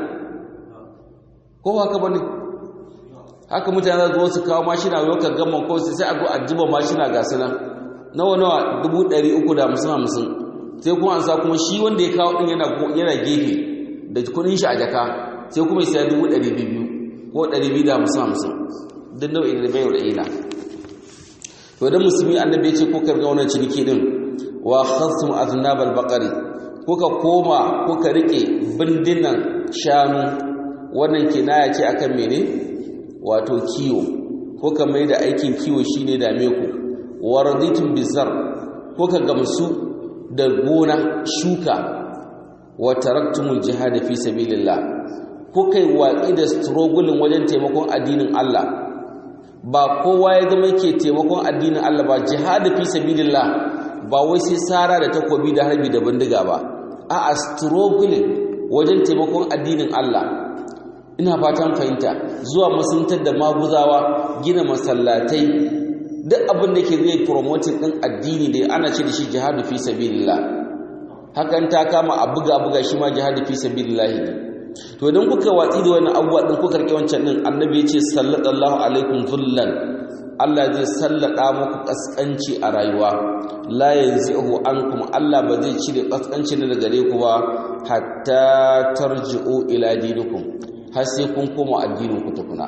[SPEAKER 1] ko haka ba ne haka mutane za su kawo mashina yau ka gama ko sai a go a jiba mashina ga su nan nawa nawa dubu ɗari uku da hamsin hamsin sai kuma an sa kuma shi wanda ya kawo ɗin yana gefe da kuɗin shi a jaka sai kuma ya siya dubu ɗari biyu ko ɗari biyu da hamsin hamsin duk nau'in da bai da ina to idan musulmi annabi ya ce ko karga wannan ciniki din wa khasum aznabal baqari kuka koma kuka rike bindinan shanu wannan kinaya ce akan mene wato kiwo kuka mai da aikin kiwo shine dame ku waraditum bizar kuka gamsu da gona shuka wa taraktumul jihad fi sabilillah kuka yi watsi da struggling wajen taimakon addinin Allah ba kowa ya zama yake taimakon addinin Allah ba jihad fi sabilillah ba wai sai sara da takobi da harbi da bindiga ba a'a struggling wajen taimakon addinin Allah ina fatan fahimta zuwa masuntar da maguzawa gina masallatai duk abin da ke zai promoting din addini da ana ce da shi jihadu fi sabilillah hakan ta kama a buga buga shi ma jihadu fi sabilillah ne to idan kuka watsi da wannan abubuwa din kuka rike wancan din annabi ya ce sallallahu alaikum zullan Allah zai sallada muku kaskanci a rayuwa la yanzihu ankum Allah ba zai cire kaskanci daga gare ku ba hatta tarji'u ila dinikum har sai kun koma addinin ku tukuna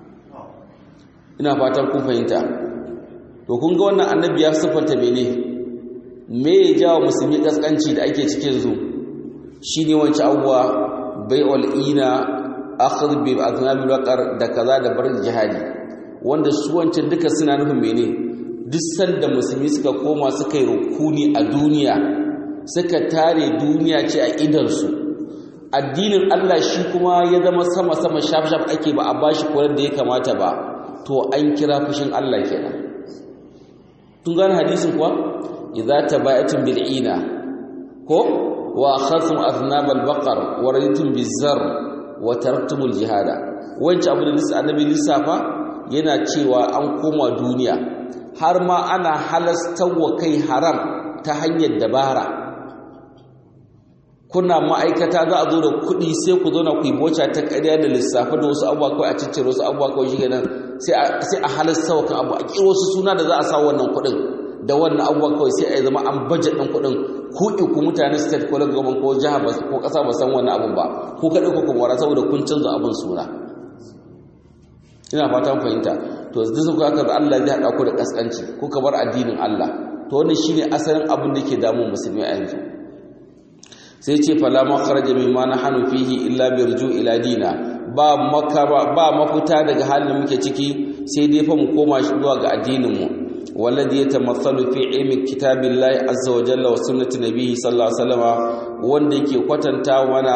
[SPEAKER 1] ina fatan kun fahimta to kun ga wannan annabi ya siffanta mene me ya jawo musulmi kaskanci da ake cikin zu shine wancan abuwa bai'ul ina akhdh bi aznabil waqar da kaza da bar jihadi wanda su wancan duka suna nufin mene duk sanda musulmi suka koma suka yi rukuni a duniya suka tare duniya ce a idansu addinin Allah shi kuma ya zama sama-sama shaf-shaf ake ba a bashi kwarar da ya kamata ba to an kira fushin Allah kenan tun gane hadisin kuwa idza tabayatun bil ina ko wa akhadhtum aznab al baqar wa raditum bizar wa taraktumul jihada wancan abu da lissa annabi lissafa yana cewa an koma duniya har ma ana halastawa kai haram ta hanyar dabara kuna ma'aikata za a zo da kuɗi sai ku zo na ku yi boca ta ƙarya da lissafi da wasu abubuwa kawai a ciccire wasu abubuwa kawai shi kenan sai a halasta wa kan abu a ƙiro wasu suna da za a sa wannan kuɗin da wannan abubuwa kawai sai a zama an bajet ɗin kuɗin ku ku mutane state ko gaban ko jiha ko ƙasa ba san wannan abun ba ko kaɗai ko kuma saboda kun canza abun suna ina fatan fahimta to duk sun aka da Allah zai haɗa ku da kaskanci ko ka bar addinin Allah to wannan shine asalin abin da ke damun musulmi a yanzu sai ce fala makharaja mimma nahnu fihi illa birju ila dina ba makaba ba mafuta daga halin da muke ciki sai dai fa mu koma shi zuwa ga addinin mu wallazi yatamathalu fi ilmi kitabillahi azza wa jalla wa sunnati nabiyhi sallallahu alaihi wasallam wanda yake kwatanta mana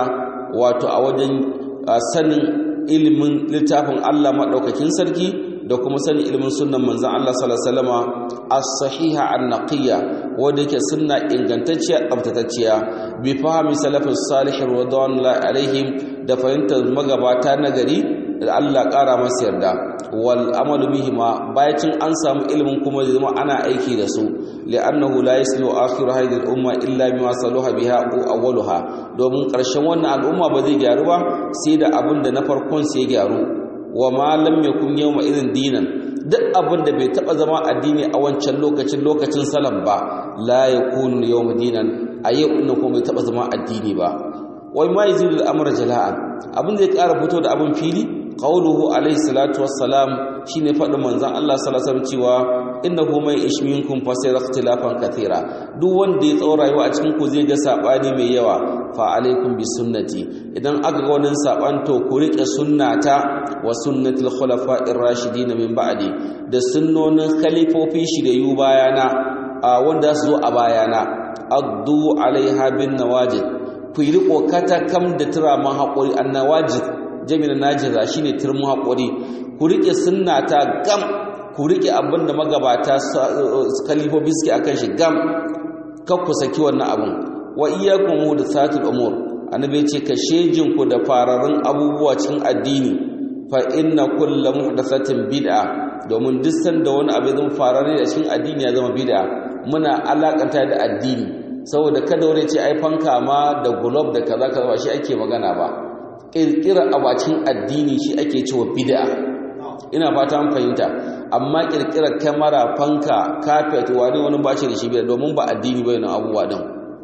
[SPEAKER 1] wato a wajen sanin ilimin littafin Allah maɗaukakin sarki da kuma sanin ilimin sunnan manzon Allah sallallahu alaihi wasallama as-sahiha an-naqiyya wanda yake sunna ingantacciya tsaftatacciya bi fahimi salafus salih radwanullahi alaihim da fahimtar magabata na gari da Allah ƙara masa yarda wal amalu bihima bayacin an samu ilimin kuma zama ana aiki da su li'annahu la yaslu akhiru hadhihi al-umma illa bima saluha biha awwaluha domin ƙarshen wannan al'umma ba zai gyaru ba sai da abin da na farkon sai ya gyaru wa ma lam yakun yawma idhin dinan duk abin da bai taba zama addini a wancan lokacin lokacin salaf ba la yakunu yawma dinan a yau din kuma bai taba zama addini ba wai ma yazidul amra jala'an abin zai ƙara fito da abin fili qauluhu alayhi salatu wassalam shine faɗin manzon Allah sallallahu alaihi wasallam cewa innahu may ishminkum fasayra ikhtilafan kathira duk wanda ya tsawo rayuwa a cikin ku zai ga sabani mai yawa fa alaikum bi sunnati idan aka ga wannan saban to ku rike sunnata wa sunnatul khulafa'ir rashidin min ba'di da sunnonin khalifofi shiriyu bayana a wanda su zo a bayana addu alaiha bin nawajid ku yi riko katakam da turaman haƙuri annawajid jami'in najiza shine turmu haƙuri ku rike sunnata gam ku rike abin da magabata kalifofi suke akan shi gam kar ku saki wannan abin wa iyyakum muhdathatul umur annabi ce ka shejin ku da fararun abubuwa cikin addini fa inna kullu muhdathatin bid'a domin duk sanda wani abu zama fararre a cikin addini ya zama bid'a muna alakanta da addini saboda kada wani ce ai fanka ma da gulob da kaza kaza ba shi ake magana ba kirkira abacin addini shi ake cewa bid'a ina fata an fahimta amma kirkirar kamera fanka carpet wani wani ba shi da shi bid'a domin ba addini ba yana abubuwa din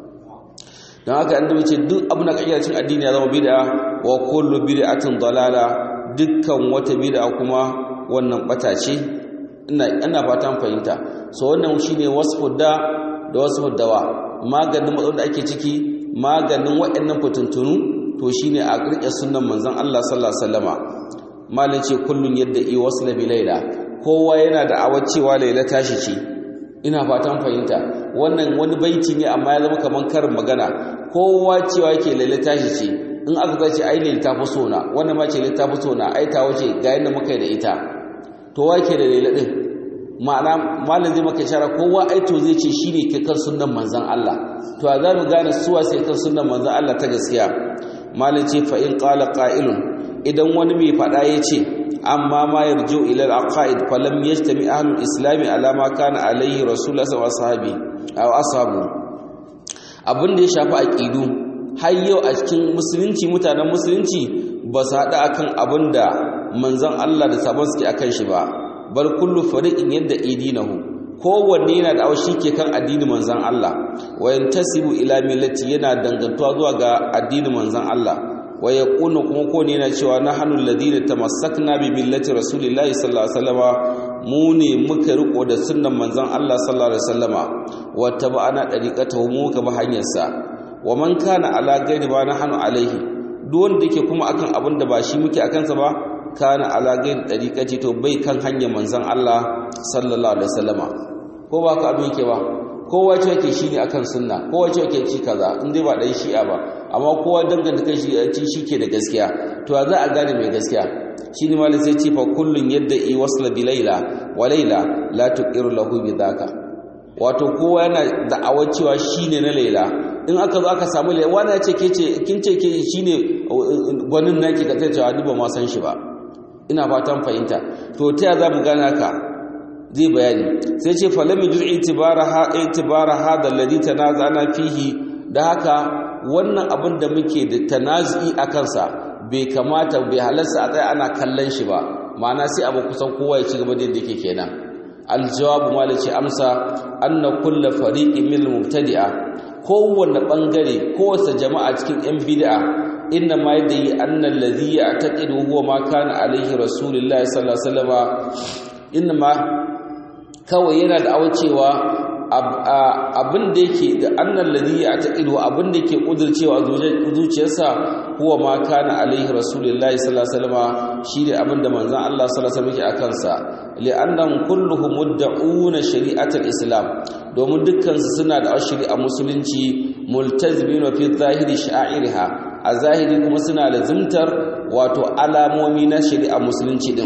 [SPEAKER 1] don haka an dace duk abin da kake cin addini ya zama bid'a wa kullu bid'atin dalala dukkan wata bid'a kuma wannan bata ce ina ina fata an fahimta so wannan shine wasfu da da wasfu dawa maganin matsalolin da ake ciki maganin waɗannan fituntunu to shine a ƙirƙe sunnan manzon Allah sallallahu alaihi wasallama malin ce kullun yadda i wasla bi laila kowa yana da awar cewa laila tashi ce ina fatan fahimta wannan wani baiti ne amma ya zama kaman karin magana kowa cewa yake laila tashi ce in aka zace ai laila ta fi sona wannan ma ce laila ta fi sona ai ta wace ga yanda muka yi da ita to wa ke da laila din ma'ana malam zai maka shara kowa ai to zai ce shine ke kan sunnan manzon Allah to a za mu gane suwa sai kan sunnan manzon Allah ta gaskiya malam ce fa in qala qa'ilun idan wani mai fada ya ce amma ma yarju ila al-aqaid fa lam yajtami ahlul islam ala ma kana alayhi rasulullah wa ashabi aw ashabu abin da ya shafi aqidu har yau a cikin musulunci mutanen musulunci ba su hada akan abin da manzon Allah da sabon suke akan shi ba bal kullu fariqin yadda idinahu kowanne yana da aushi ke kan addinin manzon Allah wa yantasibu ila millati yana dangantuwa zuwa ga addinin manzon Allah wa yaqulu kuma ko ne yana cewa nahnu alladhina tamassakna bi millati rasulillahi sallallahu alaihi wasallama mu ne muka riko da sunnan manzon Allah sallallahu alaihi wasallama wa tabana dariqatahu mu ka ba hanyar sa wa man kana ala ghairi ba nahnu alaihi duk wanda yake kuma akan abin da ba shi muke akan sa ba kana ala ghairi dariqati to bai kan hanyar manzon Allah sallallahu alaihi wasallama ko ba ka abin yake ba kowa ce yake shine akan sunna kowa ce yake ci kaza in dai ba dan shi'a ba amma kowa danganta kai shi ci shike da gaskiya to za a gane mai gaskiya shine malai sai ce fa kullun yadda i wasla bi laila wa laila la tuqiru lahu bi dhaka wato kowa yana da'awar cewa shine na laila in aka zo aka samu laila wani ya ce ke ce kin ce ke shine gwanin naki ka cewa ni ba ma san shi ba ina fatan fahimta to ta ya za mu gane haka zai bayani sai ce falam yujuz itibara ha itibara hada alladhi tanazana fihi da haka wannan abin da muke da tanazi a kansa bai kamata bai halarsa a tsaye ana kallon shi ba ma'ana sai abu kusan kowa ya ci gaba da yake kenan aljawabu malaci amsa anna kullu fariqin min mubtadi'a kowanne bangare kowace jama'a cikin yan bid'a inna ma yadda anna alladhi ya'taqidu huwa ma kana alaihi rasulullahi sallallahu alaihi wasallam inna ma kawai yana da awacewa abin da yake da annan ladhi ya taqidu abin da yake kudurcewa zuciyarsa huwa ma kana alaihi rasulullahi sallallahu alaihi wasallam shine abin da manzon Allah sallallahu alaihi wasallam yake akan sa li'annahum kulluhum mudda'una shari'atul islam domin dukkan su suna da shari'a musulunci multazimina fi zahiri sha'iriha a zahiri kuma suna lazimtar wato alamomi na shari'a musulunci din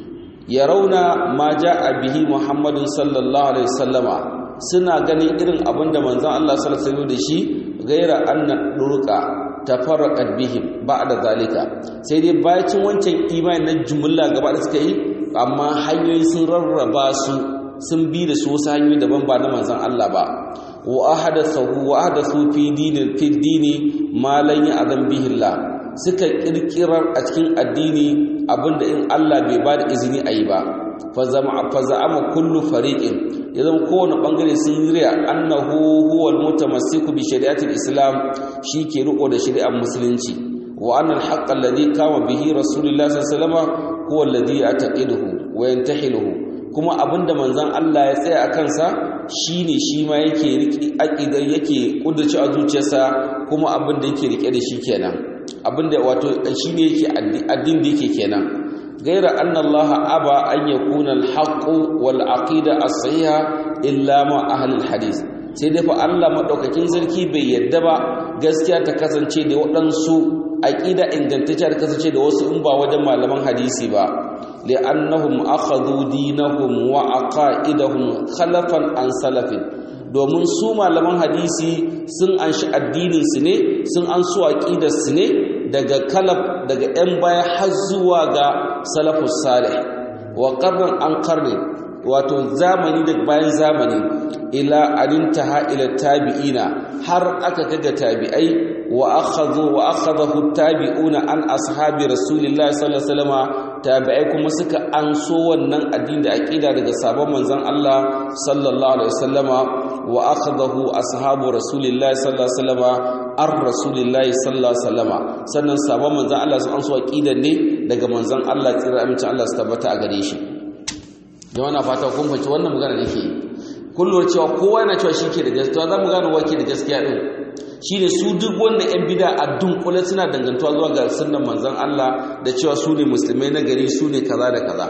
[SPEAKER 1] ya rauna ma a bihi muhammadun sallallahu alaihi wasallama suna ganin irin abin da manzon Allah sallallahu alaihi da shi gaira anna durqa tafarraqat bihim ba'da zalika sai dai bacin wancan imani na jumla gaba da suka yi amma hanyoyi sun rarraba su sun bi da su wasu hanyoyi daban ba na manzon Allah ba wa ahadathu wa ahadathu fi dinin fi dini ma lan ya'zam bihi Allah suka kirkirar a cikin addini abinda in Allah bai ba da izini a yi ba fa za'ama kullu fariqin idan kowane bangare sun riya annahu huwa almutamassiku bi shari'atil islam ke riko da shari'ar musulunci wa anna alhaqqa alladhi kama bihi rasulullah sallallahu alaihi wasallam huwa alladhi yataqiduhu wa yantahiluhu kuma abinda manzon Allah ya tsaya a kansa shine shi ma yake riki aqidar yake kudurci a zuciyarsa kuma abinda yake rike da shi kenan abinda wato shine yake addin da yake kenan gaira anna Allah aba an yakuna al-haqq wal aqida as-sahiha illa ma ahli al-hadith sai dai fa Allah madaukakin sarki bai yadda ba gaskiya ta kasance da waɗansu aqida ingantacciya ta kasance da wasu in ba wajen malaman hadisi ba li'annahum akhadhu dinahum wa aqaidahum khalafan an salafin domin su malaman hadisi sun anshi addinin su ne sun an su aqidar su ne daga kalab daga yan baya har zuwa ga salafus salih wa qarnan an qarni wato zamani da bayan zamani ila alintaha ila tabi'ina har aka kaga tabi'ai wa akhadhu wa akhadahu tabi'una an ashabi rasulillahi sallallahu alaihi wasallam tabi'ai kuma suka anso wannan addini da aqida daga sabon manzon Allah sallallahu alaihi wasallama wa akhadahu ashabu rasulillahi sallallahu alaihi wasallama ar rasulillahi sallallahu alaihi wasallama sannan sabon manzon Allah sun anso aqida ne daga manzon Allah tsira amincin Allah su tabbata a gare shi jama'a na fata kun fahimci wannan magana da yake kullum cewa kowa yana cewa shi ke da gaskiya za mu gane wake da gaskiya din shine su duk wanda yan bida a dunkule suna dangantuwa zuwa ga sunnan manzon Allah da cewa su ne musulmai na gari su ne kaza da kaza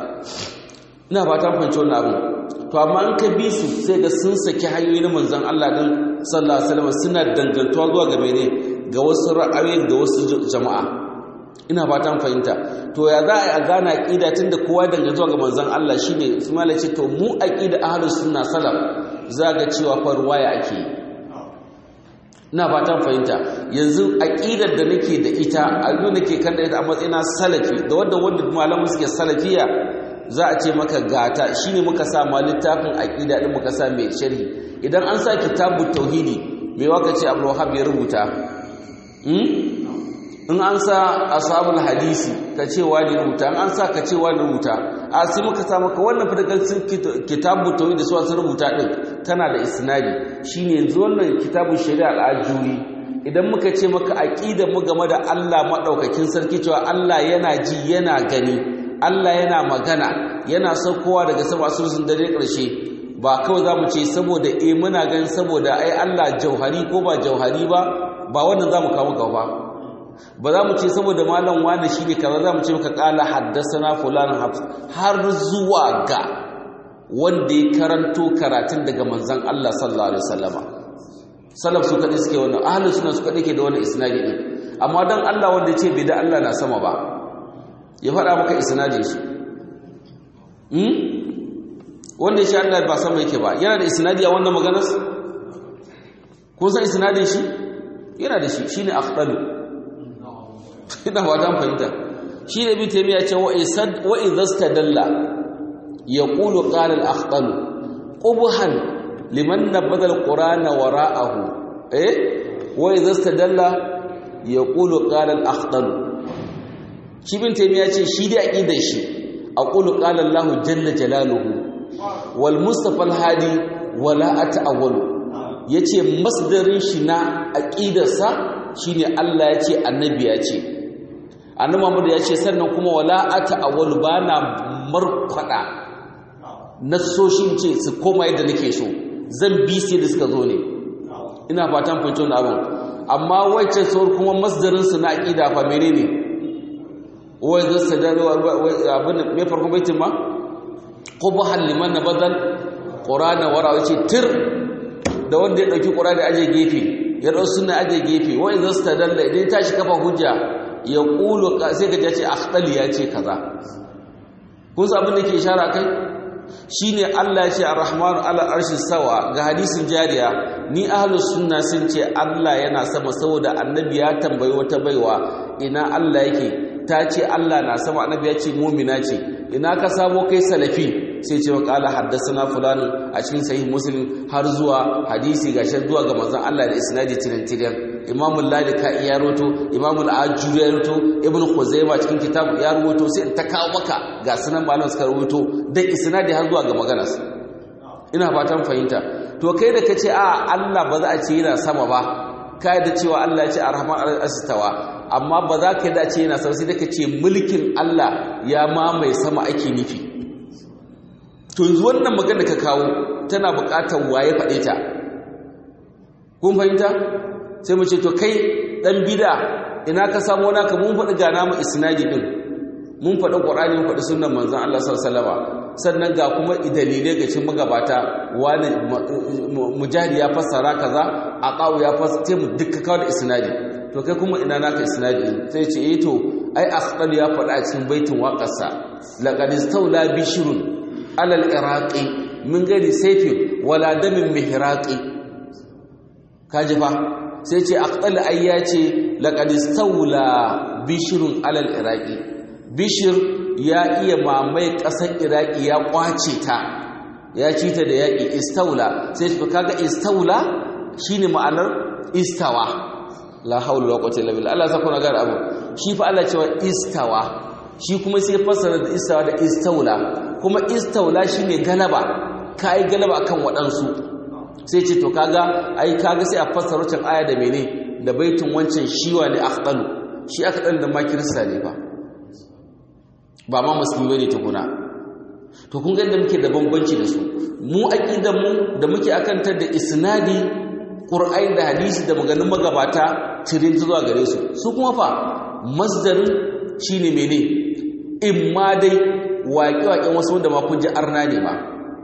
[SPEAKER 1] ina fatan fahimci wannan abu to amma an ka bi su sai ga sun saki hanyoyi na manzon Allah din sallallahu alaihi wasallam suna dangantuwa zuwa ga mene ga wasu ra'ayoyi ga wasu jama'a ina fatan fahimta to ya za a gane aqida tunda kowa danga zuwa ga manzon Allah shine Ismail ce to mu aqida ahlus sunna salaf za ga cewa fa ruwaya ake ina fatan fahimta yanzu aqidar da nake da ita a yau nake kan da ita a matsayin salafi da wanda wanda malamu suke salafiya za a ce maka gata shine muka sa ma littafin aqida din muka sa mai sharhi idan an sa kitabut tauhidi me waka ce Abdul Wahhab ya rubuta in an sa ashabul hadisi ka ce wani rubuta in an sa ka ce wani rubuta a sai muka sa maka wannan fadakalcin kitabu tawhid da su sun rubuta din tana da isnadi shine yanzu wannan kitabun shari'a al-ajuri idan muka ce maka aqidar mu game da Allah madaukakin sarki cewa Allah yana ji yana gani Allah yana magana yana saukowa daga sama asusun dare karshe ba kawai zamu ce saboda eh muna ganin saboda ai Allah jauhari ko ba jauhari ba ba wannan zamu kawo gaba ba za mu ce saboda malam wani shi ne kaza za mu ce maka kala haddasana fulan har zuwa ga wanda ya karanto karatun daga manzan Allah sallallahu alaihi wasallama salaf su kadai suke wannan ahlus sunna su kadai ke da wannan isnadi din amma dan Allah wanda ya ce bai da Allah na sama ba ya faɗa maka isnadin shi hmm wanda ya ce Allah ba sama yake ba yana da isnadi a wannan maganar kun san isnadin shi yana da shi shine afdalu ina wajen fahimta shi da bin taimiyya ce wa idasta dalla ya ƙulu ƙalar akhtalu ƙubuhan liman na badal ƙurana wa ra'ahu eh wa idasta dalla ya ƙulu ƙalar akhtalu shi bin taimiyya ce shi da aƙidar shi a ƙulu ƙalar lahu jalla jalaluhu wal mustapha alhadi wala a ta'awwalu ya ce masdarin shi na aƙidarsa shine Allah ya ce annabi ya ce annabi Muhammad ya ce sannan kuma wala ata awwal bana markwada nasoshin ce su koma yadda nake so zan bi sai da suka zo ne ina fatan fahimci wannan abin amma wacce sauran kuma masdarin su na aqida fa menene wai zai sadaru abin me farko baitin ma qubhan liman nabadal qur'ana wara wace tir da wanda ya dauki qur'ani aje gefe ya dau sunna aje gefe wa idza stadalla idan ya tashi kafa hujja ya qulu sai ka ce akhtali ya ce kaza kun san abin da ke ishara kai shine Allah ya ce ar-rahmanu ala arshi sawa ga hadisin jariya ni ahlus sunna sun ce Allah yana sama saboda annabi ya tambayi wata baiwa ina Allah yake ta ce Allah na sama annabi ya ce mu'mina ce ina ka samo kai salafi sai ce wa qala haddathana fulan a cikin sahih muslim har zuwa hadisi gashi zuwa ga manzon Allah da isnadi tirin tirin imam al-lalika ya roto imam al-ajuri ya roto ibn khuzaima cikin kitabu ya roto sai ta kawo maka ga sunan malam suka roto da isnadi har zuwa ga maganar ina fatan fahimta to kai da kace a Allah ba za a ce yana sama ba kai da cewa Allah ya ce arrahman al-astawa amma ba za ka da ce yana sama sai da kace mulkin Allah ya mamaye sama ake nufi to yanzu wannan magana ka kawo tana buƙatar waye faɗe ta kun fahimta sai mu ce to kai dan bid'a ina ka samu naka mun faɗi ga namu isnadi din mun faɗi qur'ani mun faɗi sunnan manzon Allah sallallahu alaihi wasallam sannan ga kuma dalilai ga cikin magabata wani mujahid ya fassara kaza aqaw ya fassara mu dukka kawo da isnadi to kai kuma ina naka isnadi sai ce eh to ai akhdal ya faɗa a cikin baitin waƙarsa laqad istawla bishrun alal iraqi min gari sayfin wala damin mihraqi kaji fa sai ce aqdal ayya ce laqad istawla bishrun alal iraqi bishir ya iya mamaye kasar iraqi ya kwace ta ya ci ta da yaki istawla sai ce kaga istawla shine ma'anar istawa la hawla wala quwwata illa billah Allah sako na gar abu shi fa Allah cewa istawa shi kuma sai fassara da istawa da istawla kuma istawla shine galaba kai galaba akan waɗansu sai ce to kaga ai kaga sai a fassara wancan aya da mene da baitin wancan shiwa ne afdalu shi aka dan da ma kirista ne ba ba ma musulmi bane tukuna to kun ga yadda muke da bambanci da su mu aqidan mu da muke akantar da isnadi qur'ani da hadisi da maganin magabata tirin zuwa gare su su kuma fa masdarin shine mene imma dai waƙe-waƙen wasu wanda ma kun ji arna ne ma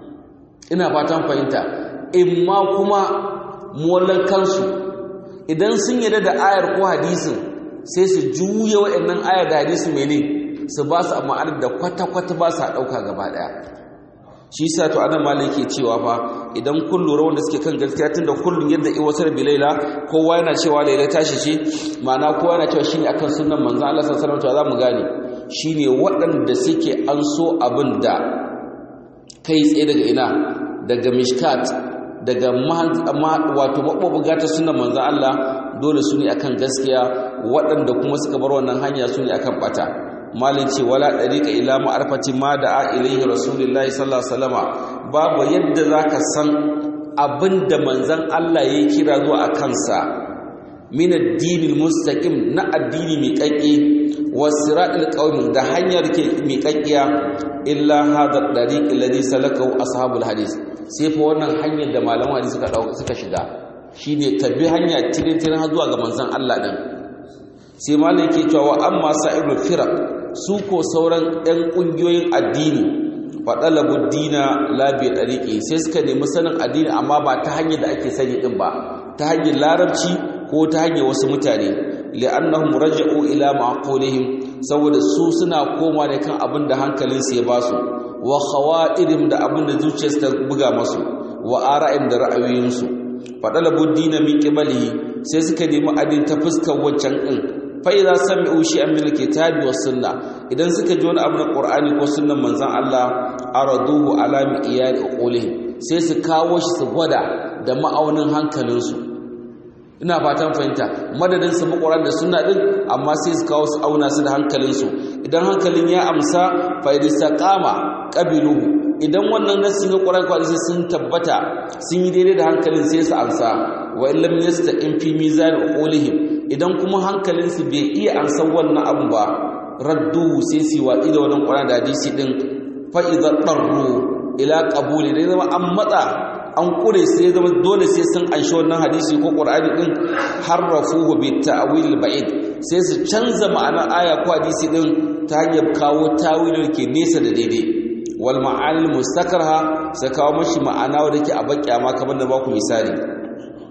[SPEAKER 1] ina fatan fahimta imma kuma muwallan kansu idan sun yarda da ayar ko hadisin sai su juya wa'annan ayar da hadisi mene su ba su ma'anar da kwata-kwata ba su ɗauka gaba ɗaya shi sa to anan malai ke cewa fa idan kun lura wanda suke kan gaskiya tun da kullum yadda iwasar bilaila kowa yana cewa laila tashi ce ma'ana kowa yana cewa shine akan sunnan manzon Allah sallallahu alaihi wasallam za mu gane shine waɗanda suke an so abin da kai tsaye daga ina daga mishkat daga wato maɓuɓɓuga ta sunan manzan Allah dole su ne akan gaskiya waɗanda kuma suka bar wannan hanya su ne akan ɓata malin ce wala ɗariƙa ila ma'arfati ma da a ilayhi rasulullahi sallallahu alaihi wasallama babu yadda za ka san abin da manzan Allah ya kira zuwa a kansa min addinin mustaqim na addini mai ƙaƙƙi wasiratul qawmin da hanyar ke mai ƙaƙƙiya illa hada dariq alladhi salakahu ashabul hadith sai fa wannan hanyar da malaman hadisi suka dauka suka shiga shine tabi hanya tirin tirin har zuwa ga manzon Allah din sai malai ke cewa amma sa'irul firaq su ko sauran ɗan ƙungiyoyin addini faɗalabu dina labi ɗariƙi sai suka nemi sanin addini amma ba ta hanyar da ake sani ɗin ba ta hanyar larabci ko ta hanyar wasu mutane li'annahum raja'u ila ma'qulihim saboda su suna koma ne kan abin da hankalinsu ya ba su wa khawairim da abin da zuciyarsu ta buga masu wa ara'im da ra'ayoyinsu faɗalabu dina min qibalihi sai suka nemi addini ta fuskar wancan ɗin fa'iza sami'u shi an mil kitabi was sunna idan suka ji wani abu na qur'ani ko sunnan manzon Allah araduhu ala iyali uqulihim sai su kawo shi su gwada da ma'aunin hankalinsu ina fatan fahimta madadin su qur'an da sunna din amma sai su kawo su auna su da hankalinsu idan hankalin ya amsa fa idistaqama qabiluhu idan wannan nassin na qur'ani ko hadisi sun tabbata sun yi daidai da hankalin sai su amsa wa illam yastaqim fi mizan uqulihim idan kuma hankalinsu bai iya an san wannan abu ba raddu sai su watsi da wannan ƙwarar da hadisi ɗin fa'iza ɗarru ila ƙabuli da zama an matsa an ƙure sai zama dole sai sun anshi wannan hadisi ko ƙwararri ɗin harrafuhu bi ta'awil ba'id sai su canza ma'anar aya ko hadisi ɗin ta hanyar kawo tawilin ke nesa da daidai wal ma'anil mustakarha sai kawo mashi ma'ana wadda ke a baƙyama kamar da ba ku misali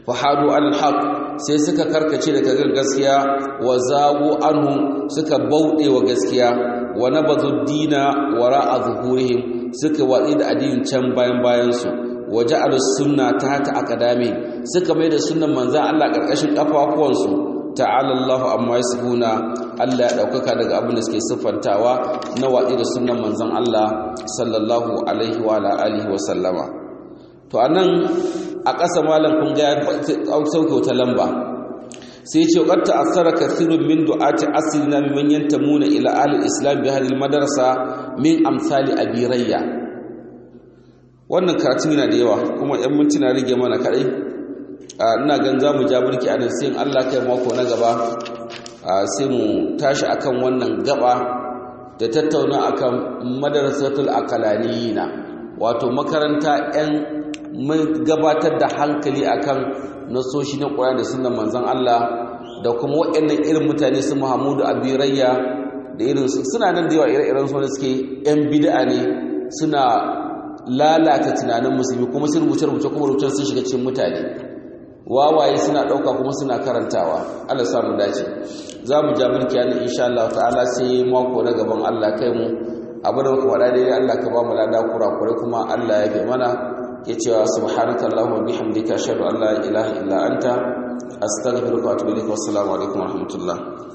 [SPEAKER 1] fahadu al-haq sai suka karkace daga gan gaskiya wa zagu anhu suka bauɗe wa gaskiya wa nabadhu dina wara'a zuhurihim suka watsi da addinin can bayan bayan su wa ja'alu sunna tahta aqdami suka mai da sunnan manzon Allah karkashin kafafuwan su ta'ala Allah amma yasbuna Allah ya daukaka daga abin da suke siffantawa na watsi da sunnan manzon Allah sallallahu alaihi wa alihi wa sallama to anan a ƙasa malam kun ga sauke wata lamba sai ce qad ta'assara kathirun min du'ati aslina mimman yantamuna ila ahli islam bi hadhihi madrasa min amsali abi rayya wannan karatun yana da yawa kuma yan mintuna rage mana kadai ina gan zamu ja burki anan sai Allah kai mako na gaba sai mu tashi akan wannan gaba da tattauna akan madrasatul aqlaniyina wato makaranta yan gabatar da hankali akan nasoshi na Qur'ani da sunnan manzon Allah da kuma waɗannan irin mutane su Muhammadu Abirayya da irin su suna nan da yawa ire-iren su suke yan bid'a ne suna lalata tunanin musulmi kuma sun rubuce rubuce kuma rubuce sun shiga cikin mutane wawaye suna ɗauka kuma suna karantawa Allah samu dace za mu ja mulki yana insha Allah ta'ala sai mako na gaban Allah kai mu abu da muka faɗa daidai Allah ka ba mu lada kura kuma Allah ya fi mana ya cewa subhanaka allahumma bihamdika ashhadu an la ilaha illa anta astaghfiruka wa atubu ilaik wa assalamu alaikum wa rahmatullah